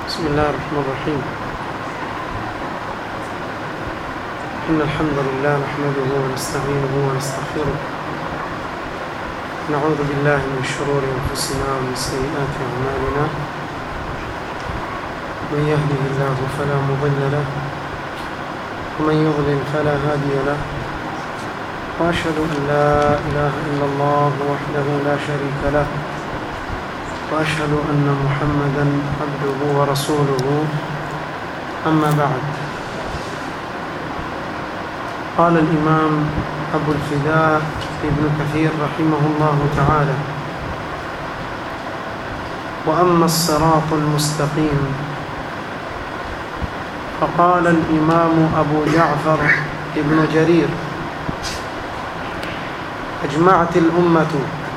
بسم الله الرحمن الرحيم إن الحمد لله نحمده ونستعينه ونستغفره نعوذ بالله من شرور أنفسنا ومن سيئات أعمالنا من يهده الله فلا مضل له ومن يضلل فلا هادي له وأشهد أن لا إله إلا الله وحده لا شريك له وأشهد أن محمدا عبده ورسوله أما بعد قال الإمام أبو الفداء ابن كثير رحمه الله تعالى وأما الصراط المستقيم فقال الإمام أبو جعفر ابن جرير أجمعت الأمة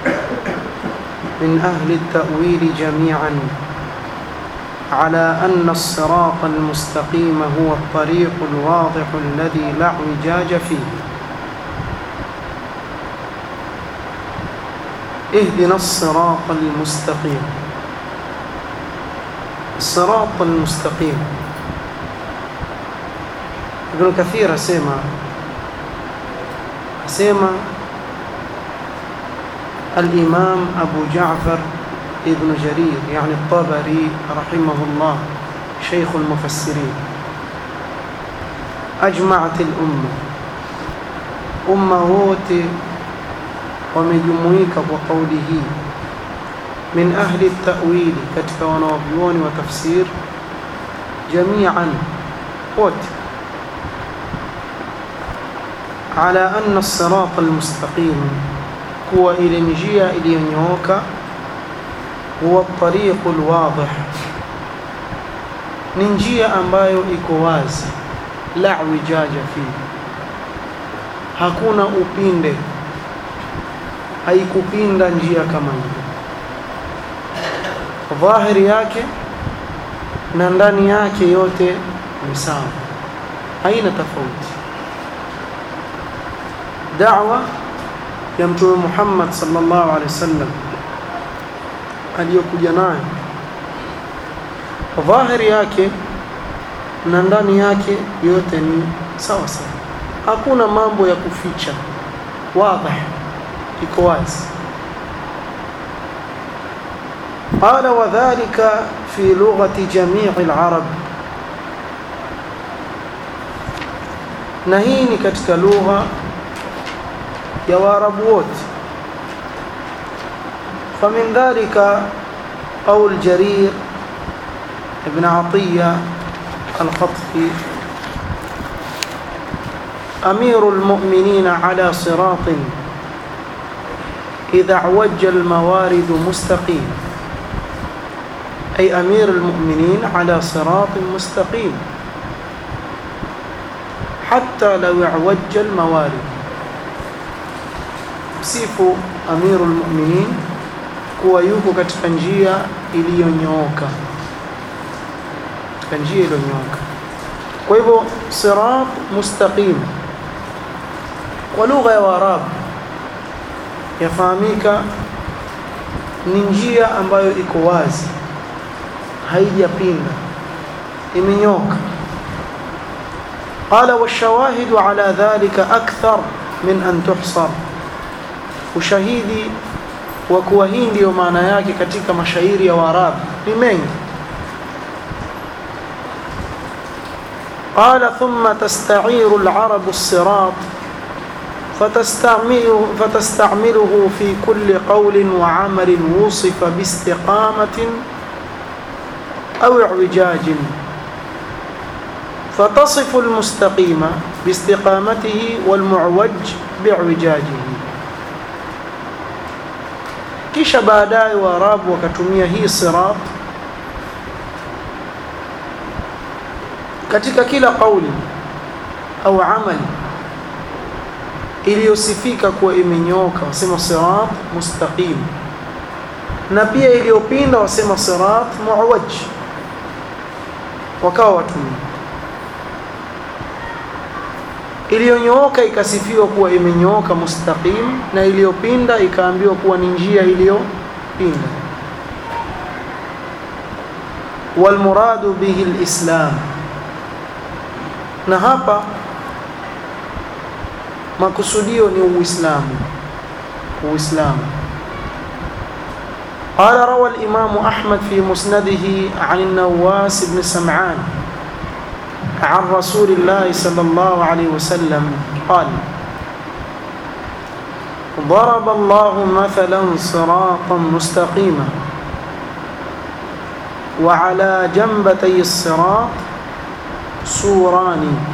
من أهل التأويل جميعا على أن الصراط المستقيم هو الطريق الواضح الذي لا اعوجاج فيه اهدنا الصراط المستقيم الصراط المستقيم ابن كثير سيما سيما الإمام أبو جعفر ابن جرير يعني الطبري رحمه الله شيخ المفسرين أجمعت الأمة أمة wote wamejumuika kwa kauli hii min ahli tawili katika wanawavyuoni wa tafsir jamian wote ala anna الصراط المستقيم kuwa ile njia iliyonyooka huwa tariqu alwadih ni njia ambayo iko wazi la wijaja fi hakuna upinde haikupinda njia kama hiyo dhahiri yake na ndani yake yote ni sawa haina tofauti da'wa ya mtume Muhammad sallallahu alaihi wasallam aliyokuja nayo dhahiri yake na ndani yake yote ni sawa sawa hakuna mambo ya kuficha wazi iko wazi قال وذلك في لغة جميع العرب نهيني katika lugha ya waarabu wote فمن ذلك قول جرير ابن عطية الخطفي أمير المؤمنين على صراط إذا اعوج الموارد مستقيم أي أمير المؤمنين على صراط مستقيم حتى لو اعوج الموارد sifu amiru lmuminin kuwa yuko katika njia iliyonyooka katika njia iliyonyooka kwa hivyo sirat mustaqim kwa lugha ya waarabu yafahamika ni njia ambayo iko wazi haijapinda imenyoka qala washawahidu ala dhalika akthar min an tuhsar ushahidi wa kuwa hii ndiyo maana yake katika mashairi ya Waarabu ni mengi قال ثم تستعير العرب الصراط فتستعمله, فتستعمله في كل قول وعمل وصف باستقامة أو اعوجاج فتصف المستقيم باستقامته والمعوج باعوجاجه kisha baadaye waarabu wakatumia hii sirat katika kila kauli au amali iliyosifika kuwa imenyooka wasema sirat mustaqim na pia iliyopinda wasema sirat muwaj wakawa watumia iliyonyooka ikasifiwa kuwa imenyooka mustaqim na iliyopinda ikaambiwa kuwa ni njia iliyopinda والمراد به الإسلام na hapa makusudio ni uislamu uislamu قال روى الإمام أحمد في مسنده عن النواس بن سمعان عن رسول الله صلى الله عليه وسلم قال ضرب الله مثلا صراطا مستقيما وعلى جنبتي الصراط سوران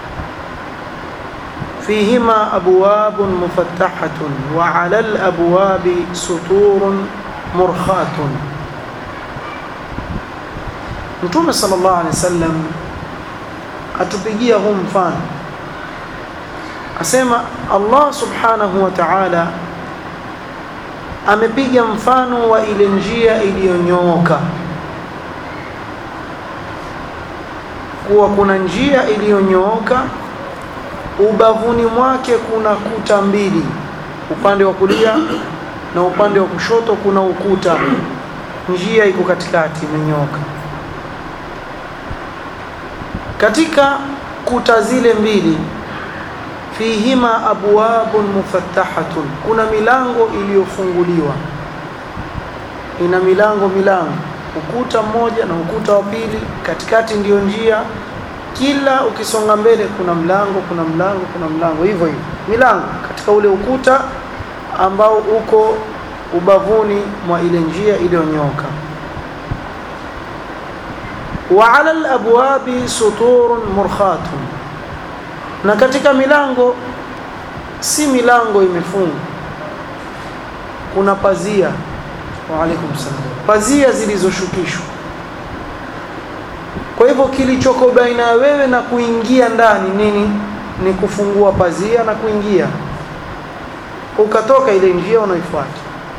فيهما أبواب مفتحة وعلى الأبواب سطور مرخاة Mtume sallallahu alaihi wasallam atupigia huu mfano, asema Allah subhanahu wa ta'ala amepiga mfano wa ile njia iliyonyooka, kuwa kuna njia iliyonyooka, ubavuni mwake kuna kuta mbili, upande wa kulia na upande wa kushoto kuna ukuta, njia iko katikati, imenyooka. Katika kuta zile mbili, fihima abwabun mufattahatun, kuna milango iliyofunguliwa, ina milango milango, ukuta mmoja na ukuta wa pili, katikati ndiyo njia. Kila ukisonga mbele kuna mlango, kuna mlango, kuna mlango, hivyo hivyo milango katika ule ukuta ambao uko ubavuni mwa ile njia iliyonyooka. wa ala alabwabi suturun murkhatun, na katika milango si milango imefungwa, kuna pazia. Wa alaikum salam, pazia zilizoshukishwa. Kwa hivyo kilichoko baina ya wewe na kuingia ndani nini? Ni kufungua pazia na kuingia ukatoka ile njia unaoifuata.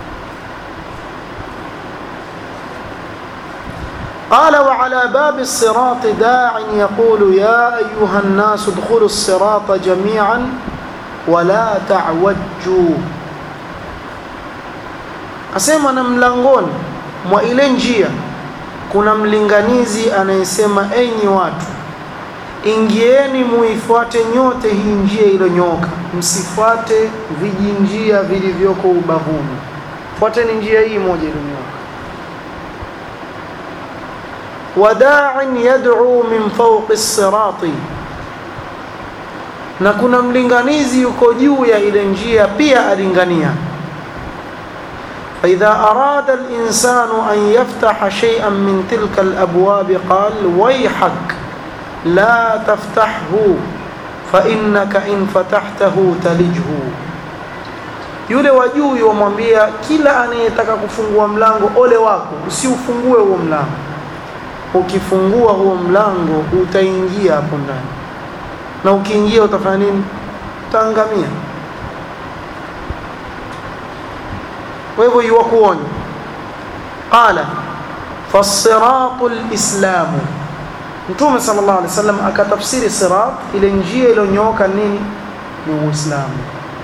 قال وعلى باب الصراط داع يقول يا أيها الناس ادخلوا الصراط جميعا ولا تعوجوا asema na mlangoni mwa ile njia kuna mlinganizi anayesema enyi watu ingieni muifuate nyote hii njia iliyonyooka, msifuate vijinjia vilivyoko ubavuni, fuateni njia hii moja iliyonyooka. Wada'in yad'u min fawqi sirati, na kuna mlinganizi yuko juu ya ile njia pia alingania. فإذا أراد الإنسان أن يفتح شيئا من تلك الأبواب قال ويحك la taftahhu fa innaka in fatahtahu talijhu. Yule wa juu yomwambia kila anayetaka kufungua mlango, ole wako, usiufungue huo mlango. Ukifungua huo mlango utaingia hapo ndani, na ukiingia utafanya nini? Utaangamia. Kwa hivyo yuwakuonya, qala fasiratu lislamu Mtume sallallahu alaihi wasallam akatafsiri sirat, ile njia iliyonyooka nini? Ni Uislamu.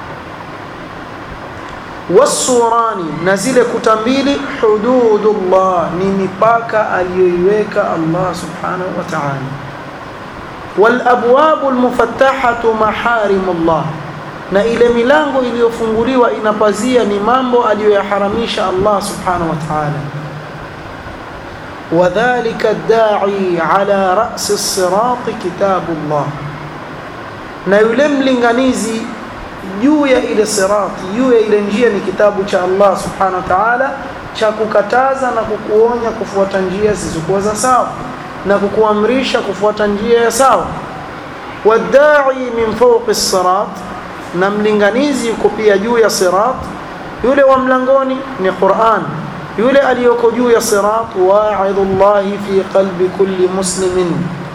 Wasurani, na zile kuta mbili, hududullah, ni mipaka aliyoiweka Allah subhanahu wa ta'ala. Walabwabu almufattahatu maharimullah, na ile milango iliyofunguliwa inapazia ni mambo aliyoyaharamisha Allah subhanahu wa ta'ala وذلك الداعي على رأس الصراط كتاب الله na yule mlinganizi juu ya ile sirati juu ya ile njia ni kitabu cha Allah subhanahu wa ta'ala cha kukataza na kukuonya kufuata njia zisizokuwa za sawa na kukuamrisha kufuata njia ya sawa wadai min fawqi sirat na mlinganizi yuko pia juu ya sirat yule wa mlangoni ni Qur'an yule aliyoko juu ya sirat wa'idhullahi fi qalbi kulli muslimin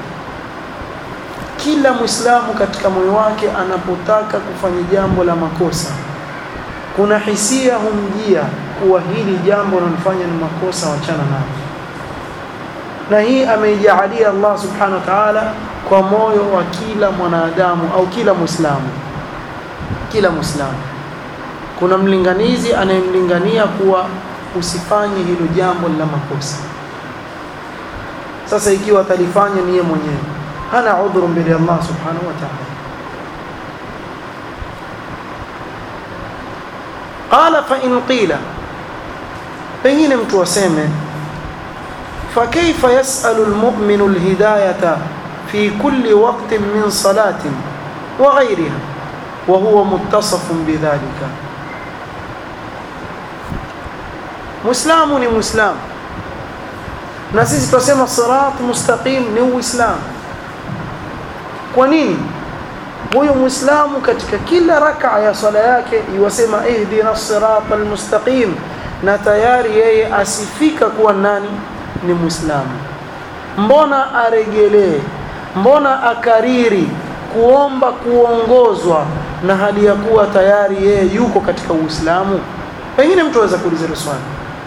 kila muislamu katika moyo wake anapotaka kufanya jambo la makosa kuna hisia humjia kuwa hili jambo linalofanya ni makosa wachana nalo na hii ameijaalia Allah subhanahu wa ta'ala kwa moyo wa kila mwanadamu au kila muislamu kila muislamu kuna mlinganizi anayemlingania kuwa usifanye hilo jambo la makosa sasa ikiwa atalifanya ni yeye mwenyewe hana udhuru mbele ya Allah subhanahu wa ta'ala qala fa in qila pengine mtu aseme فكيف يسأل المؤمن الهداية في كل وقت من صلاة وغيرها وهو متصف بذلك مسلم ni مسلم na sisi tunasema sirat mustaqim ni uislamu kwa nini huyu muislamu katika kila raka ya swala yake iwasema ihdina sirat almustaqim na tayari yeye asifika kuwa nani ni muislamu mbona aregelee mbona akariri kuomba kuongozwa na hali ya kuwa tayari yeye yuko katika uislamu pengine mtu aweza kuuliza hilo swali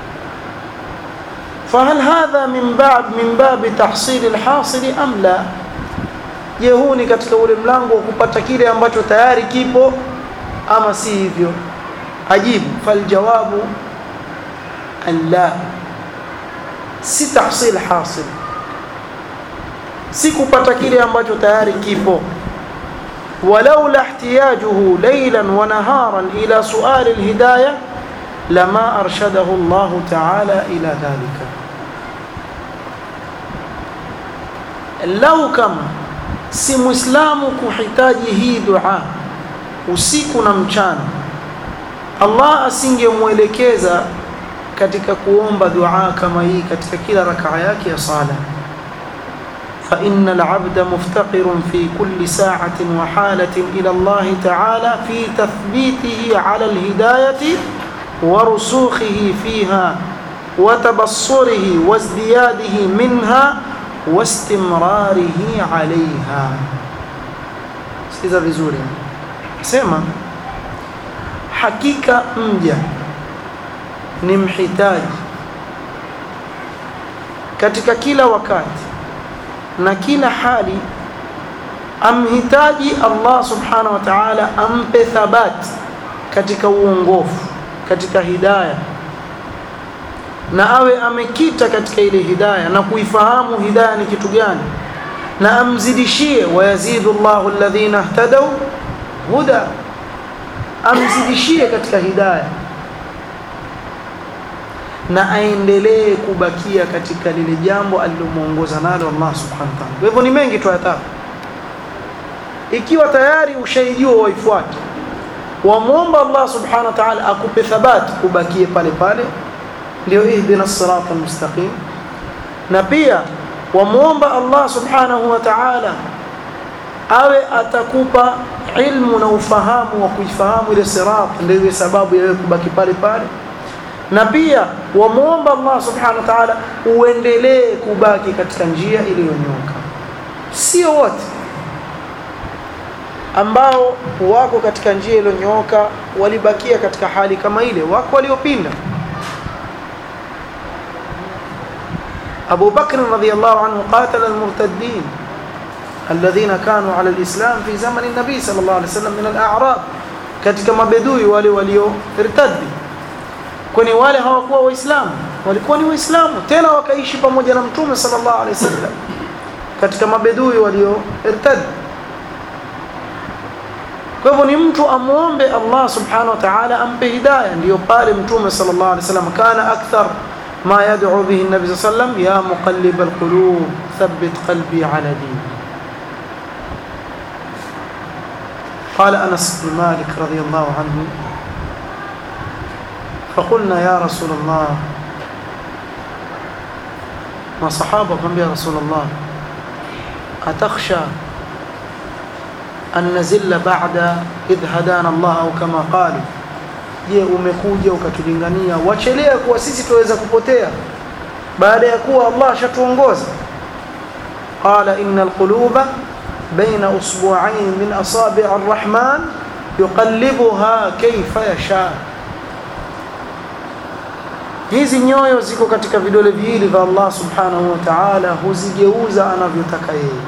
فهل هذا من باب من باب تحصيل الحاصل ام لا je huu ni katika ule mlango wa kupata kile ambacho tayari kipo ama si hivyo ajibu faljawabu an la si tahsil hasil si kupata kile ambacho tayari kipo ولولا احتياجه ليلا ونهارا الى سؤال الهدايه لما ارشده الله تعالى الى ذلك لو كما si muislamu kuhitaji hii dua usiku na mchana Allah asingemwelekeza katika kuomba dua kama hii katika kila rakaa yake ya sala فإن العبد مفتقر في كل ساعة وحالة إلى الله تعالى في تثبيته على الهداية ورسوخه فيها وتبصره وازدياده منها واستمراره عليها sikiza vizuri sema hakika mja ni mhitaji katika kila wakati na kila hali amhitaji Allah subhanahu wa ta'ala ampe thabati katika uongofu katika hidayah na awe amekita katika ile hidayah na kuifahamu hidayah ni kitu gani na amzidishie wayazidu Allahu alladhina ihtadaw huda amzidishie katika hidayah na aendelee kubakia katika lile jambo alilomuongoza nalo Allah subhanahu wa ta'ala. Kwa hivyo ni mengi tuyataka. Ikiwa tayari ushaijua waifuate, wamwomba Allah subhanahu wa ta'ala akupe thabati kubakie pale pale, ndio ihdina sirata almustaqim. Na pia wamwomba Allah subhanahu wa ta'ala awe atakupa ilmu na ufahamu wa kuifahamu ile sirat, ndio iwe sababu ya wewe kubaki pale pale na pia wamwomba Allah subhanahu wa ta'ala uendelee kubaki katika njia iliyonyoka. Sio wote ambao wako katika njia iliyonyoka walibakia katika hali kama ile, wako waliopinda. Abu Bakr radhiyallahu anhu qatala al-murtaddin alladhina kanu ala al-islam fi zaman an-nabi sallallahu alayhi wasallam min al-a'rab, katika mabedui wale walio irtaddi kwani wale hawakuwa waislamu walikuwa ni waislamu tena wakaishi pamoja na mtume sallallahu alaihi wasallam katika mabedui walio irtad kwa hivyo ni mtu amuombe Allah subhanahu wa ta'ala ampe hidayah ndio pale mtume sallallahu alaihi wasallam kana akthar ما يدعو به النبي صلى الله عليه وسلم يا مقلب القلوب ثبت قلبي على دينك قال انس بن مالك رضي الله عنه فقلنا يا رسول الله ما صحابة قم يا رسول الله أتخشى أن نزل بعد إذ هدانا الله أو كما قالوا je umekuja ukatulingania wachelea kuwa sisi tuweza kupotea baada ya kuwa Allah ashatuongoza qala innal quluba baina usbu'ain min asabi' ar-rahman yuqallibuha kayfa yasha hizi nyoyo ziko katika vidole viwili vya Allah subhanahu wa ta'ala huzigeuza anavyotaka yeye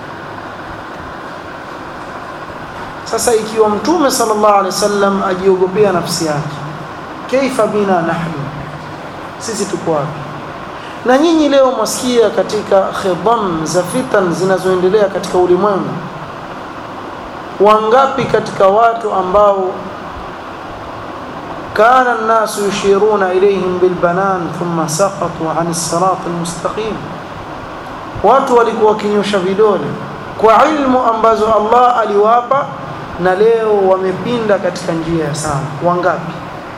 sasa ikiwa mtume sallallahu alaihi wasallam ajiogopea nafsi yake kaifa bina nahnu sisi tuko wapi na nyinyi leo mwasikia katika khidam za fitan zinazoendelea katika ulimwengu wangapi katika watu ambao kana nnasu yushiruna ilayhim bilbanan thumma saqatu an sirat almustaqim watu walikuwa wakinyosha vidole kwa ilmu ambazo Allah aliwapa na leo wamepinda katika njia ya sawa wangapi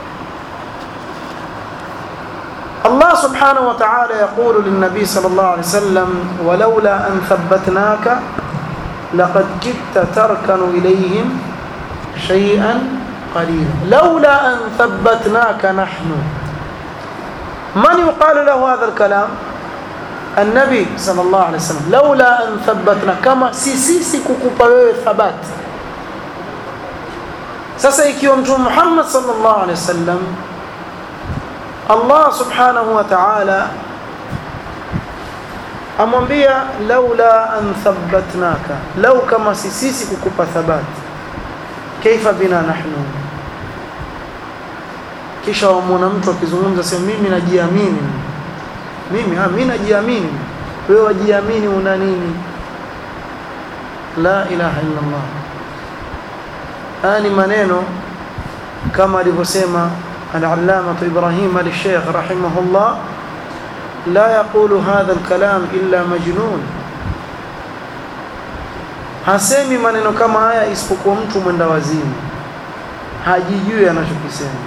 الله سبحانه وتعالى يقول للنبي صلى الله عليه وسلم ولولا أن ثبتناك لقد كدت تركن إليهم شيئا قليلا لولا أن ثبتناك نحن من يقال له هذا الكلام النبي صلى الله عليه وسلم لولا أن ثبتنا كما سيسيسي كوكوبا ثبات sasa ikiwa mtume Muhammad sallallahu alaihi wasallam Allah subhanahu wa ta'ala amwambia laula an thabbatnaka lau kama sisi kukupa thabat kaifa bina nahnu kisha wamwona mtu akizungumza sema mimi najiamini mimi ah mimi najiamini wewe wajiamini una nini la ilaha illa Allah haya ni maneno kama alivyosema العلامة إبراهيم الشيخ رحمه الله لا يقول هذا الكلام إلا مجنون hasemi maneno kama haya isipokuwa mtu mwenda wazimu hajijui anachokisema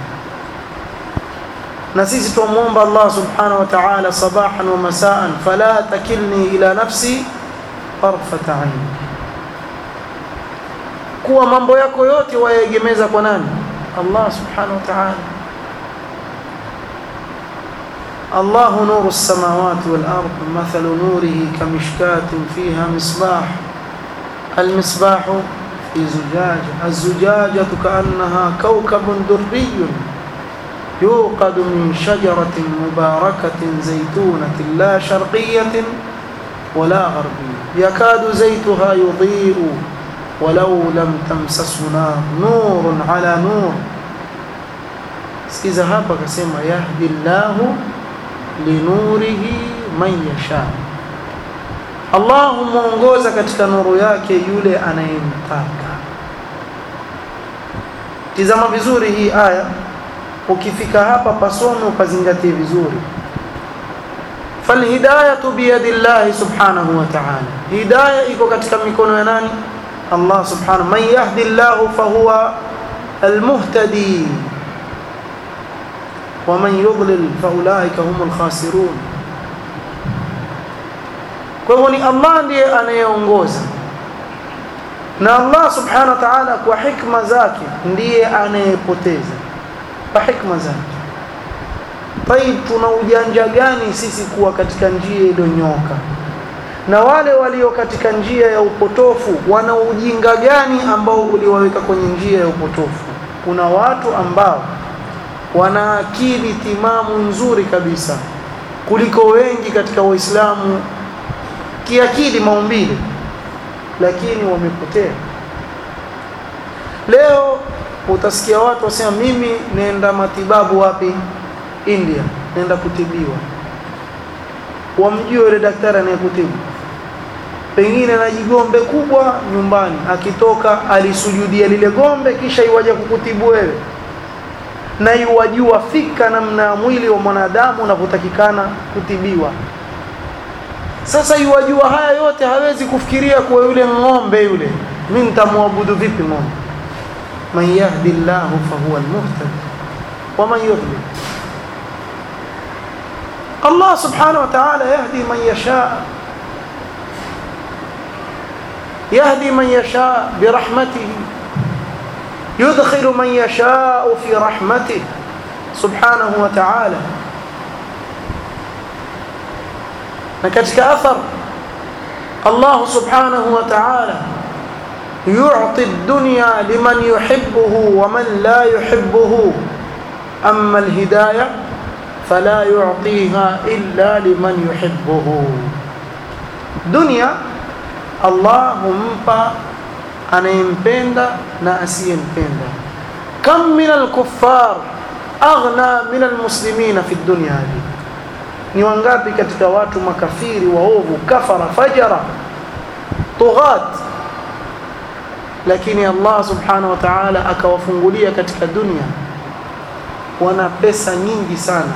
na sisi tumwomba Allah subhanahu wa ta'ala sabahan wa masaan fala takilni ila nafsi tarfata ain kuwa mambo yako yote wayegemeza kwa nani Allah subhanahu wa ta'ala الله نور السماوات والأرض مثل نوره كمشكاة فيها مصباح المصباح في زجاجة الزجاجة كأنها كوكب دري يوقد من شجرة مباركة زيتونة لا شرقية ولا غربية يكاد زيتها يضيء ولو لم تمسسه نار نور على نور sikiza hapa akasema yahdi llahu linurihi man yasha Allah humwongoza katika nuru yake yule anayemtaka tizama vizuri hii aya ukifika hapa pasome ukazingatie vizuri falhidayatu biyadi llahi subhanahu wa ta'ala hidaya iko katika mikono ya nani Allah subhanahu man yahdi llahu fahuwa almuhtadi ومن يضلل فاولئك هم الخاسرون kwa hivyo ni Allah ndiye anayeongoza na Allah subhanahu wa ta'ala kwa hikma zake ndiye anayepoteza kwa hikma zake طيب tuna ujanja gani sisi kuwa katika njia iliyonyoka na wale walio katika njia ya upotofu wana ujinga gani ambao uliwaweka kwenye njia ya upotofu kuna watu ambao wana akili timamu nzuri kabisa kuliko wengi katika waislamu kiakili maumbile lakini wamepotea leo utasikia watu wasema mimi nenda matibabu wapi India nenda kutibiwa wamjue yule daktari anayekutibu pengine na jigombe kubwa nyumbani akitoka alisujudia lile gombe kisha iwaje kukutibu wewe na iwajua fika namna ya mwili wa mwanadamu unavyotakikana kutibiwa sasa iwajua haya yote hawezi kufikiria kuwa yule ng'ombe yule mimi nitamwabudu vipi ng'ombe man yahdi llahu fahuwa almuhtadi wa man yudlil Allah subhanahu wa ta'ala yahdi man yasha يهدي من يشاء برحمته يدخل من يشاء في رحمته سبحانه وتعالى نكتك أثر الله سبحانه وتعالى يعطي الدنيا لمن يحبه ومن لا يحبه أما الهداية فلا يعطيها إلا لمن يحبه دنيا الله ممبا anayempenda na asiyempenda kam min alkuffar aghna min almuslimina fi dunya hadi ni wangapi katika watu makafiri waovu kafara fajara tughat lakini Allah subhanahu wa ta'ala akawafungulia katika dunia wana pesa nyingi sana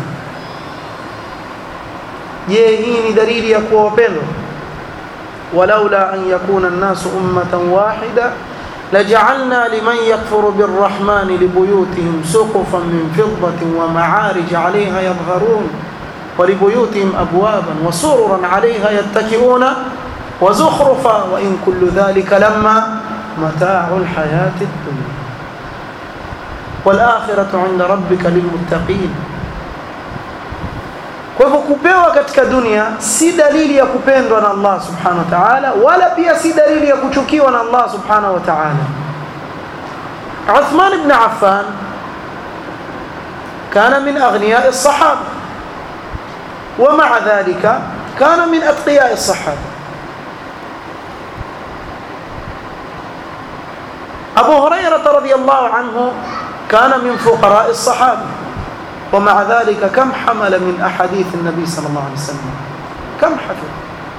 je hii ni dalili ya kuwa wapendwa walaula an yakuna an-nasu ummatan wahida لجعلنا لمن يكفر بالرحمن لبيوتهم سقفا من فضة ومعارج عليها يظهرون ولبيوتهم أبوابا وسررا عليها يتكئون وزخرفا وإن كل ذلك لما متاع الحياة الدنيا والآخرة عند ربك للمتقين kwa hivyo kupewa katika dunia si dalili ya kupendwa na Allah subhanahu wa ta'ala wala pia si dalili ya kuchukiwa na Allah subhanahu wa ta'ala Uthman ibn Affan كان من أغنياء الصحابة ومع ذلك كان من أتقياء الصحابة أبو هريرة رضي الله عنه كان من فقراء الصحابة ومع ذلك كم حمل من أحاديث النبي صلى الله عليه وسلم كم حفظ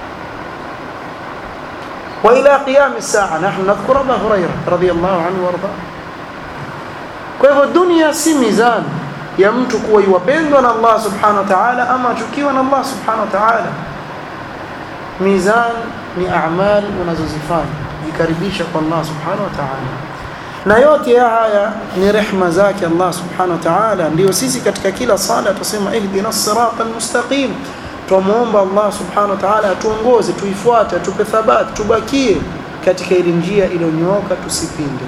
وإلى قيام الساعة نحن نذكر أبا هريرة رضي الله عنه وارضاه kwa hivyo dunia si mizani ya mtu kuwa iwapendwa na Allah subhanahu wa ta'ala ama achukiwa na Allah subhanahu wa ta'ala mizan ni a'mal unazozifanya jikaribisha kwa Allah subhanahu wa ta'ala na yote ya haya ni rehma zake Allah subhanahu wa ta'ala ndio sisi katika kila sala tusema ihdina sirata almustaqim tumuomba Allah subhanahu wa ta'ala atuongoze tuifuate tupe thabati tubakie katika ile njia iliyonyooka tusipinde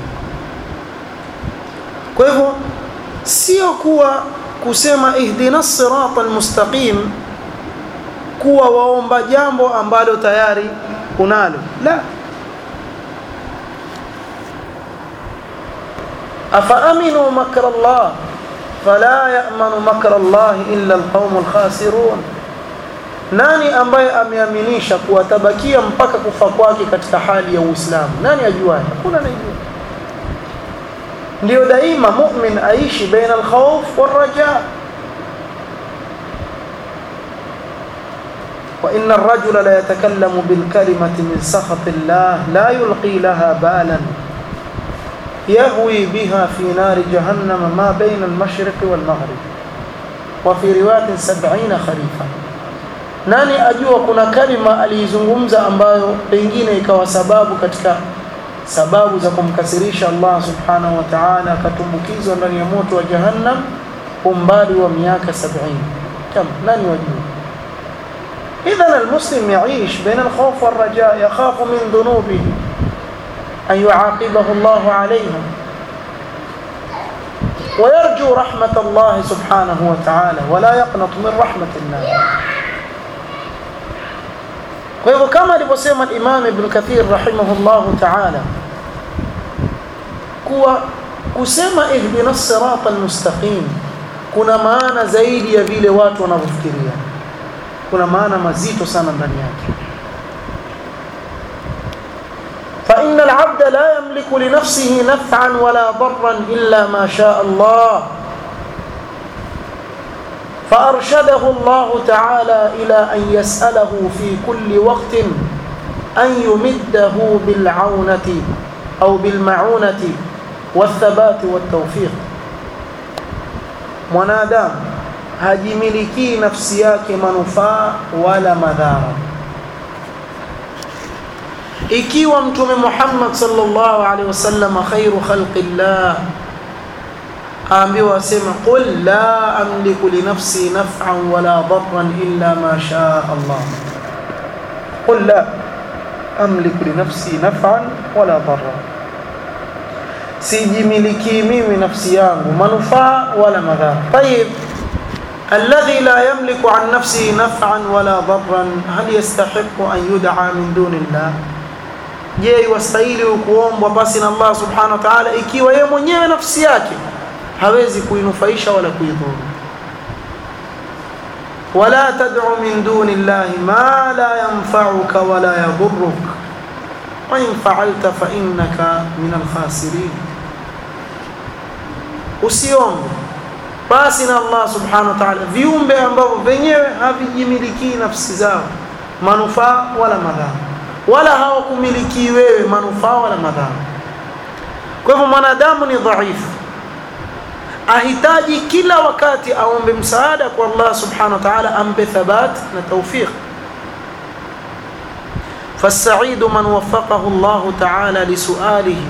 kwa hivyo sio kuwa kusema ihdina sirata almustaqim kuwa waomba jambo ambalo tayari unalo la أفأمنوا مكر الله فلا يأمن مكر الله إلا القوم الخاسرون nani ambaye ameaminisha kuwatabakia mpaka kufa kwake katika hali ya Uislamu nani ajuaye hakuna anayejua ndio daima mu'min aishi baina al-khawf wal-raja wa inna ar-rajula la yatakallamu bil kalimati min sakhati Allah la yulqi laha balan يهوي بها في نار جهنم ما بين المشرق والمغرب وفي رواية سبعين خريفا nani ajua kuna kalima aliizungumza ambayo pengine ikawa sababu katika sababu za kumkasirisha Allah subhanahu wa ta'ala akatumbukizwa ndani ya moto wa jahannam umbali wa miaka 70 kam nani wajua idhan almuslim yaish baina alkhawf walraja yakhafu min dhunubihi أن يعاقبه الله عليها ويرجو رحمة الله سبحانه وتعالى ولا يقنط من رحمة الله وهو كما لبسيما الإمام ابن كثير رحمه الله تعالى كوا كسما اهدنا الصراط المستقيم kuna maana zaidi ya vile watu wanavyofikiria kuna maana mazito sana ndani yake فإن العبد لا يملك لنفسه نفعا ولا ضرا إلا ما شاء الله فأرشده الله تعالى إلى أن يسأله في كل وقت أن يمده بالعونة أو بالمعونة والثبات والتوفيق mwanadamu hajimilikii nafsi yake manufaa wala madhara ikiwa mtume Muhammad sallallahu alaihi wasallam khairu khalqillah aambiwa asema qul la amliku li nafsi naf'an wala darran illa ma shaa Allah qul la amliku li nafsi naf'an wala darran sijimiliki mimi nafsi yangu manufaa wala madhara طيب الذي لا يملك عن نفسه نفعا ولا ضرا هل يستحق أن يدعى من دون الله je iwastahili kuombwa basi na Allah subhanahu wa ta'ala ikiwa yeye mwenyewe nafsi yake hawezi kuinufaisha wala kuidhuru wala tad'u min duni Allah ma la yanfa'uka wala yadhurruk wa in fa'alta fa innaka min al-khasirin usiombe basi na Allah subhanahu wa ta'ala viumbe ambavyo wenyewe havijimilikii nafsi zao manufaa wala madhara wala hawakumiliki wewe manufaa wala madhara kwa hivyo mwanadamu ni dhaifu ahitaji kila wakati aombe msaada kwa Allah subhanahu wa ta'ala ampe thabat na tawfiq فالسعيد من وفقه الله تعالى لسؤاله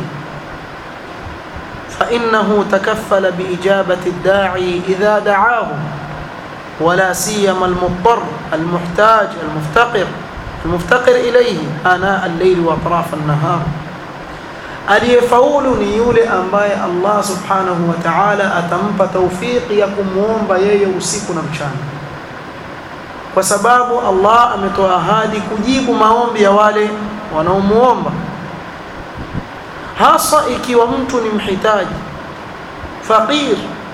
فإنه تكفل بإجابة الداعي إذا دعاه ولا سيما المضطر المحتاج المفتقر المفتقر إليه آناء الليل وأطراف النهار aliyefaulu ni yule ambaye Allah subhanahu wa ta'ala atampa taufiki ya kumwomba yeye usiku na mchana kwa sababu Allah ametoa ahadi kujibu maombi ya wale wanaomuomba hasa ikiwa mtu ni mhitaji faqir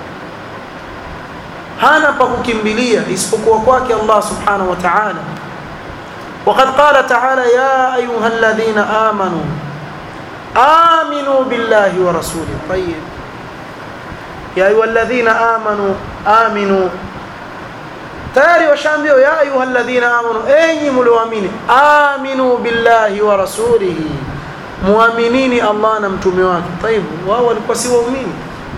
hana pa kukimbilia isipokuwa kwake Allah subhanahu wa ta'ala وقد قال تعالى يا أيها الذين آمنوا آمنوا بالله ورسوله طيب يا أيها الذين آمنوا آمنوا tayari washaambiwa ya ayuha alladhina amanu enyi mlioamini aminu billahi wa rasulihi muaminini Allah na mtume wake taibu wao walikuwa si waumini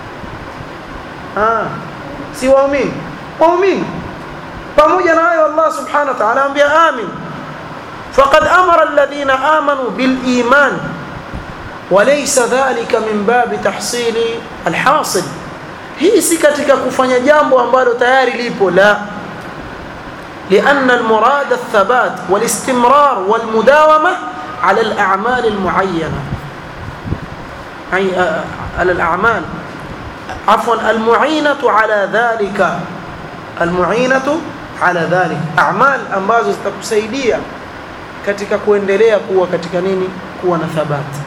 ah si waumini waumini pamoja na hayo Allah subhanahu wa ta'ala anambia amin faqad amara alladhina amanu bil iman وليس ذلك من باب تحصيل الحاصل hii si katika kufanya jambo ambalo tayari lipo la لأن المراد الثبات والاستمرار والمداومة على الأعمال المعينة أي على الأعمال عفوا المعينة على ذلك المعينة على ذلك أعمال ambazo zitakusaidia katika kuendelea kuwa katika nini kuwa na thabati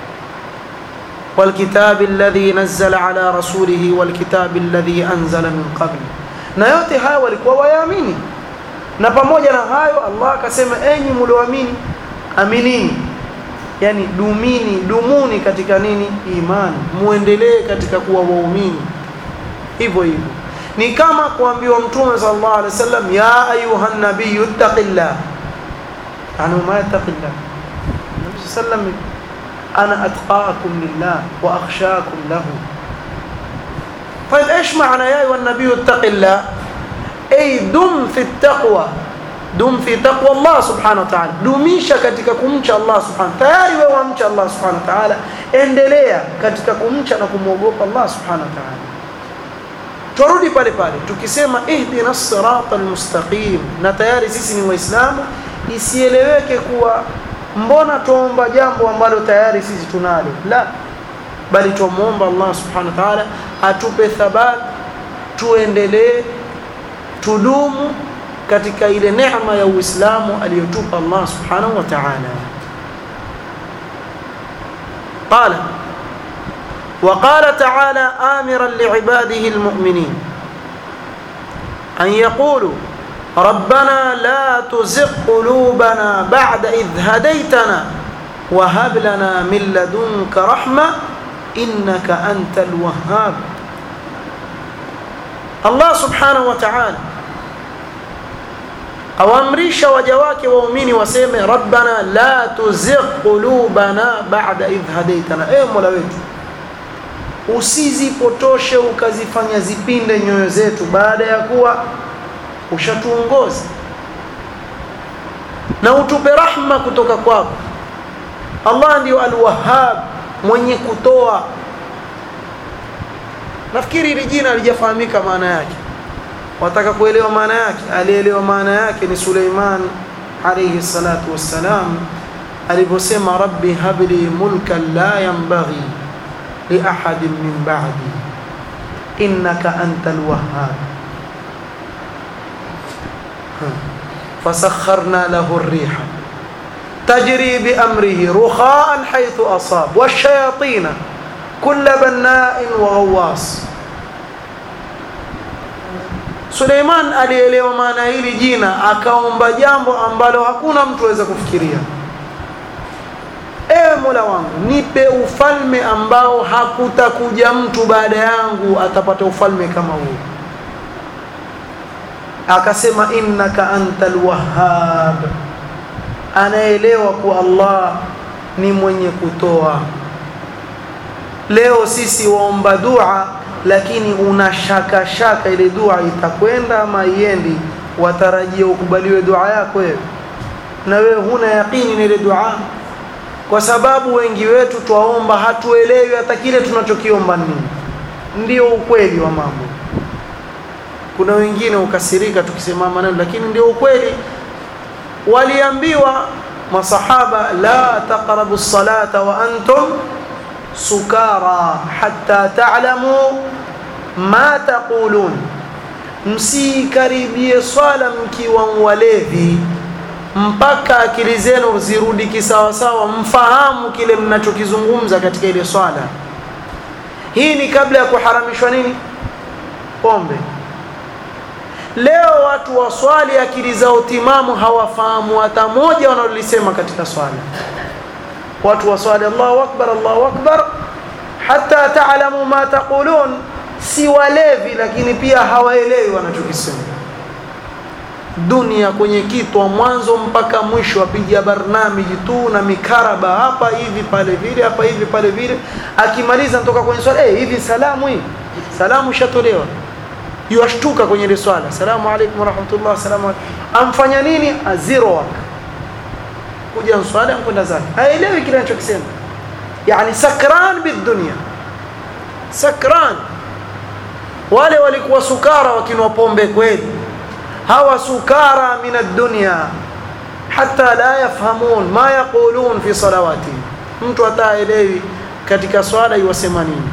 والكتاب الذي نزل على رسوله والكتاب الذي أنزل من قبل na yote haya walikuwa wayaamini na pamoja na hayo Allah akasema enyi mlioamini aminini yani dumini dumuni katika nini imani muendelee katika kuwa waumini hivyo hivyo ni kama kuambiwa mtume sallallahu alaihi wasallam ya ayuha nabiyyu ittaqillah yani ma yattaqillah nabii sallam ana atqakum lillah wa akhshakum lahu طيب ايش معنى يا ايها النبي اتق الله أي دم في التقوى دم في تقوى الله سبحانه وتعالى dumisha katika kumcha Allah subhanahu tayari wewe wamcha Allah subhanahu wa ta'ala endelea katika kumcha na kumwogopa Allah subhanahu wa ta'ala turudi pale pale tukisema ihdina sirata almustaqim na tayari sisi ni waislamu isieleweke kuwa mbona tuomba jambo ambalo tayari sisi tunalo la bali tumuomba Allah subhanahu wa ta'ala atupe thabat tuendelee tudumu katika ile neema ya Uislamu aliyotupa Allah subhanahu wa ta'ala قال وقال تعالى آمرا لعباده المؤمنين أن يقولوا ربنا لا تزغ قلوبنا بعد إذ هديتنا وهب لنا من لدنك رحمة إنك أنت الوهاب Allah subhanahu wa ta'ala awaamrisha waja wake waumini waseme rabbana la tuzigh qulubana ba'da idh hadaitana ewe mola wetu usizipotoshe ukazifanya zipinde nyoyo zetu baada ya kuwa ushatuongoza na utupe rahma kutoka kwako Allah ndio alwahhab mwenye kutoa nafikiri hili jina halijafahamika maana yake wataka kuelewa maana yake alielewa maana yake ni Suleiman alayhi salatu wassalam aliposema rabbi habli mulkan la yanbaghi li ahadin min ba'di innaka antal wahhab فسخرنا له الريح تجري بأمره رخاء حيث أصاب والشياطين كل بناء وغواص Suleiman alielewa maana hili jina akaomba jambo ambalo hakuna mtu aweza kufikiria. Ewe Mola wangu, nipe ufalme ambao hakutakuja mtu baada yangu atapata ufalme kama huu. akasema innaka antal wahhab anaelewa kuwa Allah ni mwenye kutoa leo sisi waomba dua lakini una shaka shaka ile dua itakwenda ama iendi watarajia ukubaliwe dua yako wewe na wewe huna yaqini na ile dua kwa sababu wengi wetu twaomba hatuelewi hata kile tunachokiomba nini ndio ukweli wa mambo kuna wengine ukasirika tukisema maneno lakini ndio ukweli waliambiwa masahaba la taqrabu salata wa antum sukara hatta ta'lamu ma taqulun msikaribie swala mkiwa walevi mpaka akili zenu zirudi kisawasawa mfahamu kile mnachokizungumza katika ile swala hii ni kabla ya kuharamishwa nini pombe leo watu waswali akili zao timamu hawafahamu hata moja wanalolisema katika swala watu waswali Allahu akbar Allahu akbar hatta ta'lamu ma taqulun si walevi lakini pia hawaelewi wanachokisema dunia kwenye kitwa mwanzo mpaka mwisho apiga barnamiji tu na mikaraba hapa hivi pale vile hapa hivi pale vile akimaliza natoka kwenye swala eh hivi salamu hii salamu shatolewa yuashtuka kwenye ile swala salamu alaykum wa rahmatullah salamu amfanya nini aziro waka kuja swala kwenda zake haelewi kile anachokisema yani sakran bidunya sakran wale walikuwa sukara wakinwa pombe kweli hawa sukara min ad-dunya hatta la yafhamun ma yaqulun fi salawati mtu ataelewi katika swala iwasema nini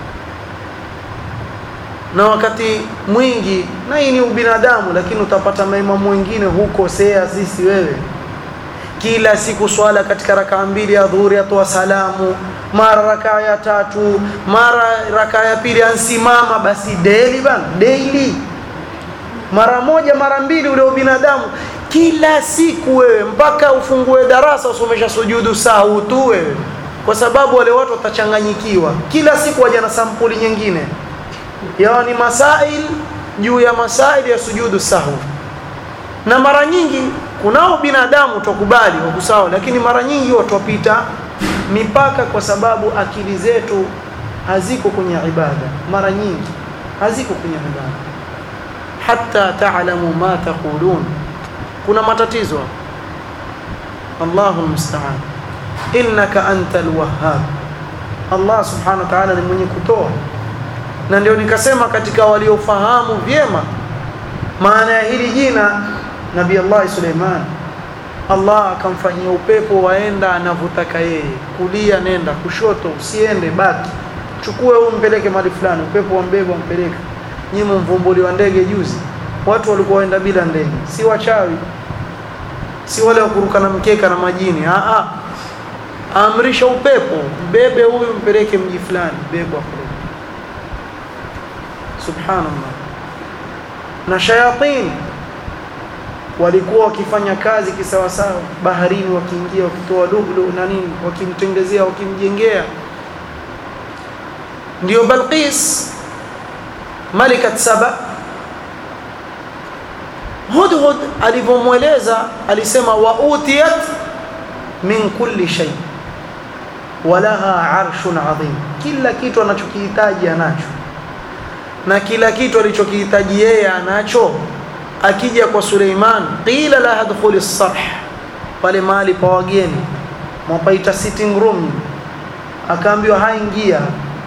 na wakati mwingi na hii ni ubinadamu lakini utapata maimamu wengine hukosea sisi wewe kila siku swala katika rakaa mbili ya dhuhuri atoa salamu mara rakaa ya tatu mara rakaa ya pili ansimama basi daily bana daily mara moja mara mbili ule ubinadamu kila siku wewe mpaka ufungue darasa usomesha sujudu sahau tu wewe kwa sababu wale watu watachanganyikiwa kila siku waja na sampuli nyingine yaani masail juu ya masail ya sujudu sahau na mara nyingi kunao binadamu tukubali wakusawa lakini mara nyingi watu wapita mipaka kwa sababu akili zetu haziko kwenye ibada mara nyingi haziko kwenye ibada hatta ta'lamu ma taqulun kuna matatizo Allahu musta'an innaka antal wahhab Allah subhanahu wa ta'ala ni mwenye kutoa na ndio nikasema katika waliofahamu vyema maana ya hili jina Nabii Allah Suleiman Allah akamfanyia upepo waenda anavutaka yeye kulia nenda kushoto usiende baki chukue huu mpeleke mahali fulani upepo wambeba mpeleke nyinyi mvumbuli wa ndege juzi watu walikuwa waenda bila ndege si wachawi si wale wa kuruka na mkeka na majini a a amrisha upepo mbebe huyu mpeleke mji fulani bebwa kule subhanallah na shayatin walikuwa wakifanya kazi kisawasawa baharini wakiingia wakitoa lulu na nini wakimtengezea wakimjengea ndio Balqis malikat Saba Hudhud alivyomweleza alisema wa utiyat min kulli shay walaha arshun adhim kila kitu anachokihitaji anacho na kila kitu alichokihitaji yeye anacho akija kwa Suleiman qila la adkhuli sarh pale mahali pa wageni mwapaita sitting room akaambiwa haingia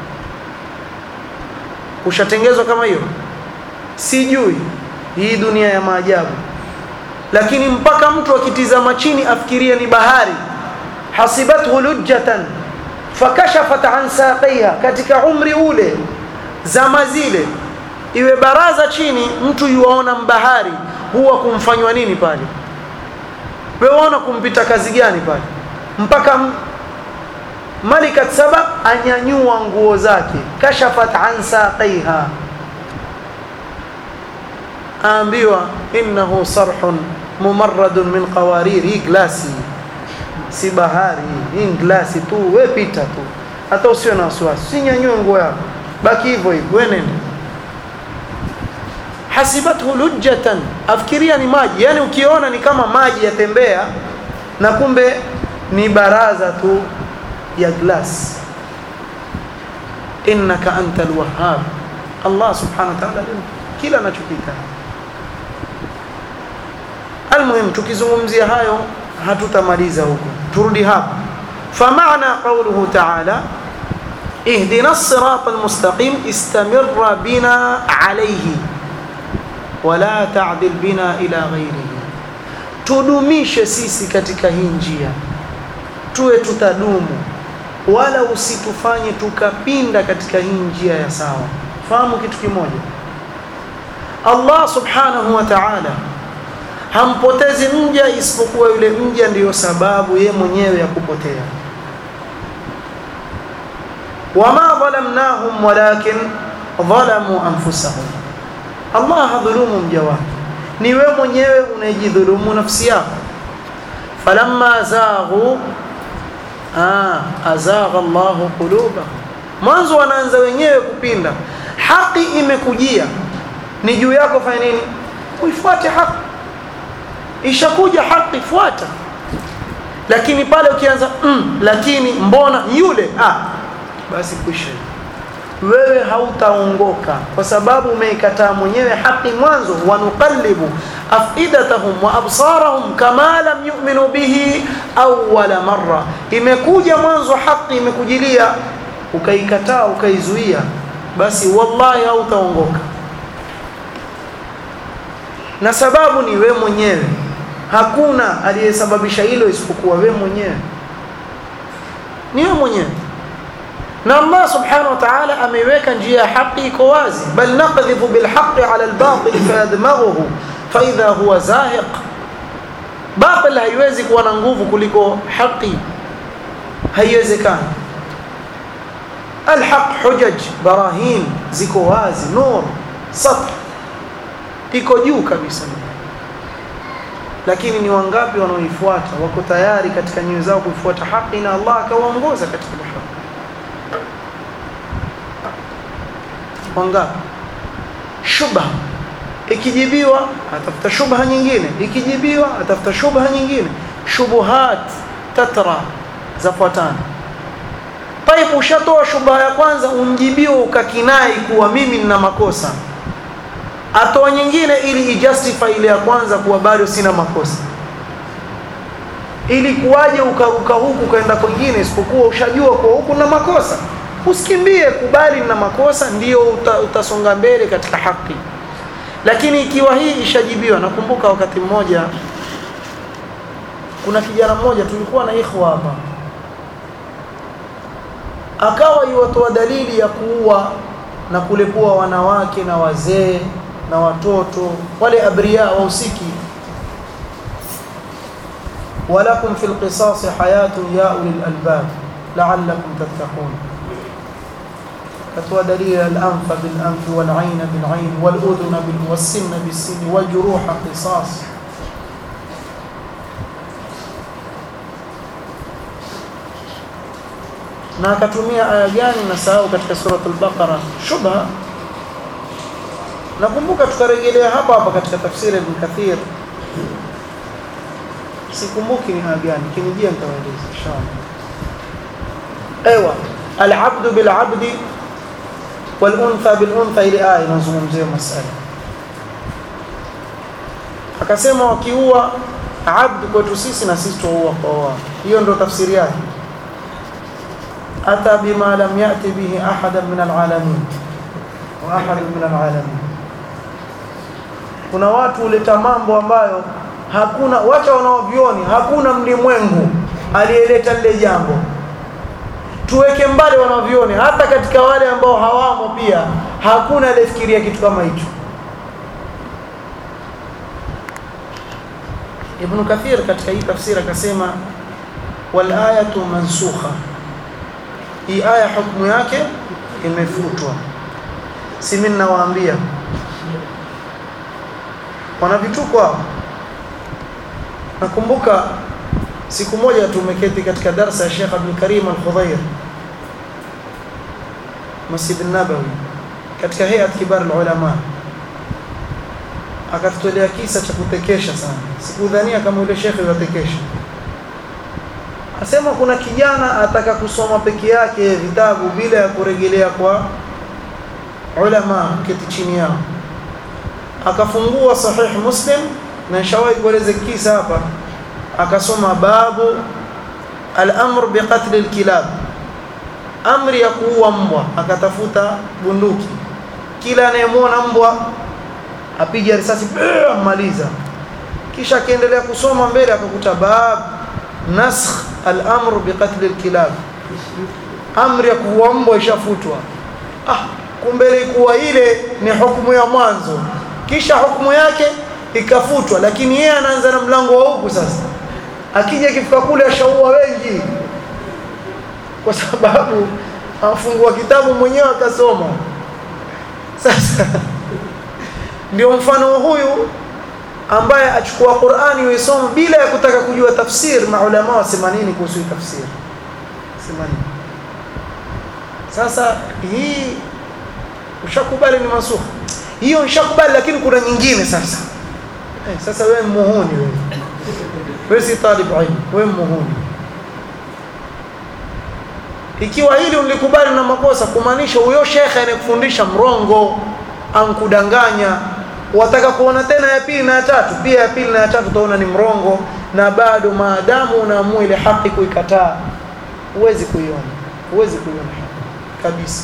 ushatengezwa kama hiyo sijui hii dunia ya maajabu lakini mpaka mtu akitizama chini afikiria ni bahari hasibathu lujjatan fakashafat an saqiha katika umri ule zama zile iwe baraza chini mtu yuaona mbahari huwa kumfanywa nini pale wewe waona kumpita kazi gani pale mpaka malikat saba anyanyua nguo zake kashafat an saqiha aambiwa innahu sarhun mumarradun min qawarir hii glasi si bahari hii glasi tu we pita tu hata usio na wasiwasi sinyanyue nguo yako baki hivyo hivyo we nenda hasibathu lujjatan afikiria ni maji yani ukiona ni kama maji yatembea na kumbe ni baraza tu ya glass innaka anta alwahhab Allah subhanahu wa ta'ala kila anachokita almuhim tukizungumzia hayo hatutamaliza huko turudi hapa فمعنى قوله تعالى اهدنا الصراط المستقيم استمر بنا عليه ولا تعدل بنا إلى غيره tudumishe sisi katika hii njia tuwe tutadumu wala usitufanye tukapinda katika hii njia ya sawa fahamu kitu kimoja Allah subhanahu wa ta'ala hampotezi mja isipokuwa yule mja ndiyo sababu ye mwenyewe ya kupotea wama dhalamnahum walakin dhalamu anfusahum Allah hadhulumu mja wake ni wewe mwenyewe unajidhulumu nafsi yako falamma zaghu ah azagha Allah qulubahum mwanzo wanaanza wenyewe kupinda haki imekujia ni juu yako fanya nini uifuate haki ishakuja haki fuata lakini pale ukianza mm, lakini mbona yule ah basi kwisha wewe hautaongoka kwa sababu umeikataa mwenyewe haki mwanzo wanuqallibu afidatahum wa absarahum kama lam yu'minu bihi awwala marra imekuja mwanzo haki imekujilia ukaikataa ukaizuia basi wallahi hautaongoka na sababu ni we mwenyewe hakuna aliyesababisha hilo isipokuwa we mwenyewe ni we mwenyewe na Allah subhanahu wa ta'ala ameiweka njia ya haki iko wazi bal naqdhifu bil haqqi ala al batil fayadmaghuhu fa idha huwa zahiq batil haiwezi kuwa na nguvu kuliko haki haiwezekani الحق حجج براهين ziko wazi nur sath iko juu kabisa lakini ni wangapi wanaoifuata wako tayari katika nyoyo zao kuifuata haki na Allah akawaongoza katika haki wangapi shubha ikijibiwa atafuta shubha nyingine ikijibiwa atafuta shubha nyingine shubuhat tatra zafuatana Taibu ushatoa shubha ya kwanza umjibiwa ukakinai kuwa mimi nina makosa atoa nyingine ili ijustify ile ya kwanza kuwa bado sina makosa ili kuwaje ukaruka huku ukaenda kwingine isipokuwa ushajua kwa huku na makosa usikimbie kubali na makosa ndio uta, utasonga mbele katika haki lakini ikiwa hii ishajibiwa nakumbuka wakati mmoja kuna kijana mmoja tulikuwa na ikhwa hapa akawa iwatoa dalili ya kuua na kulepua wanawake na wazee na watoto wale abria wahusiki walakum fil qisas hayatun ya ulil albab la'allakum tattaqun katoa dalili al-anfa bil anfi wal 'ayna bil 'ayn wal udhuna bil was-sinna bis sinni wal juruha qisas na akatumia aya gani na sahau katika surat al-Baqara shubha nakumbuka tukarejelea hapa hapa katika tafsiri ibn Kathir sikumbuki ni aya gani kinijia nitawaeleza inshallah ايوه العبد بالعبد والانثى بالانثى ile aya inazungumzia masala akasema wakiua abd kwetu sisi na sisi tuua kwa wao hiyo ndio tafsiri yake أتى بما لم يأت به أحدا من العالمين وأحد من العالمين kuna watu huleta mambo ambayo hakuna wacha wanaovioni hakuna mlimwengu aliyeleta lile jambo tuweke mbali wanaovioni hata katika wale ambao hawamo pia hakuna aliyefikiria kitu kama hicho Ibn Kathir katika hii tafsiri akasema wal ayatu mansukha hii aya hukumu yake imefutwa si mimi ninawaambia wana vituko hao nakumbuka siku moja tumeketi katika darasa ya Sheikh Abdul Karim Al-Khudhair Masjid An-Nabawi katika hayat kibar ulama akatutolea kisa cha kutekesha sana sikudhania kama yule shekhe yatekesha asema kuna kijana ataka kusoma peke yake vitabu bila ya kurejelea kwa ulama keti chini yao akafungua sahih muslim na nishawahi kueleza kisa hapa akasoma babu al-amr biqatl al-kilab amri ya kuua mbwa akatafuta bunduki kila anayemwona mbwa apige risasi amaliza kisha akaendelea kusoma mbele akakuta bab nasakh al-amr biqatl al-kilab amri ya kuua mbwa ishafutwa ah kumbe ilikuwa ile ni hukumu ya mwanzo kisha hukumu yake ikafutwa lakini yeye anaanza na mlango wa huku sasa akija kifika kule ashaua wengi kwa sababu afungua kitabu mwenyewe akasoma sasa ndio mfano huyu ambaye achukua Qur'ani uisoma bila ya kutaka kujua tafsir maulama wasema nini kuhusu tafsir sema nini sasa hii ushakubali ni masukh hiyo ushakubali lakini kuna nyingine sasa eh, sasa wewe muhuni wewe wewe si talib ilmu wewe muhuni ikiwa hili ulikubali na makosa kumaanisha huyo shekhe anayekufundisha mrongo ankudanganya wataka kuona tena ya pili na ya tatu pia ya pili na ya tatu utaona ni mrongo na bado maadamu unaamua ile haki kuikataa huwezi kuiona huwezi kuiona haki kabisa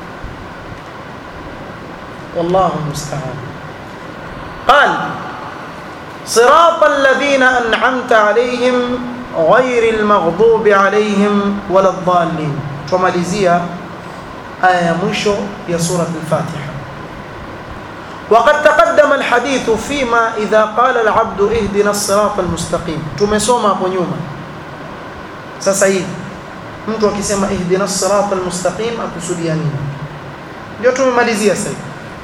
wallahu musta'an qal صراط الذين أنعمت عليهم غير المغضوب عليهم ولا الضالين tumalizia aya ya mwisho ya sura al-Fatiha وقد تقدم الحديث فيما إذا قال العبد اهدنا الصراط المستقيم tumesoma hapo nyuma sasa hivi mtu akisema ihdina الصراط المستقيم akusudia nini ndio tumemalizia sasa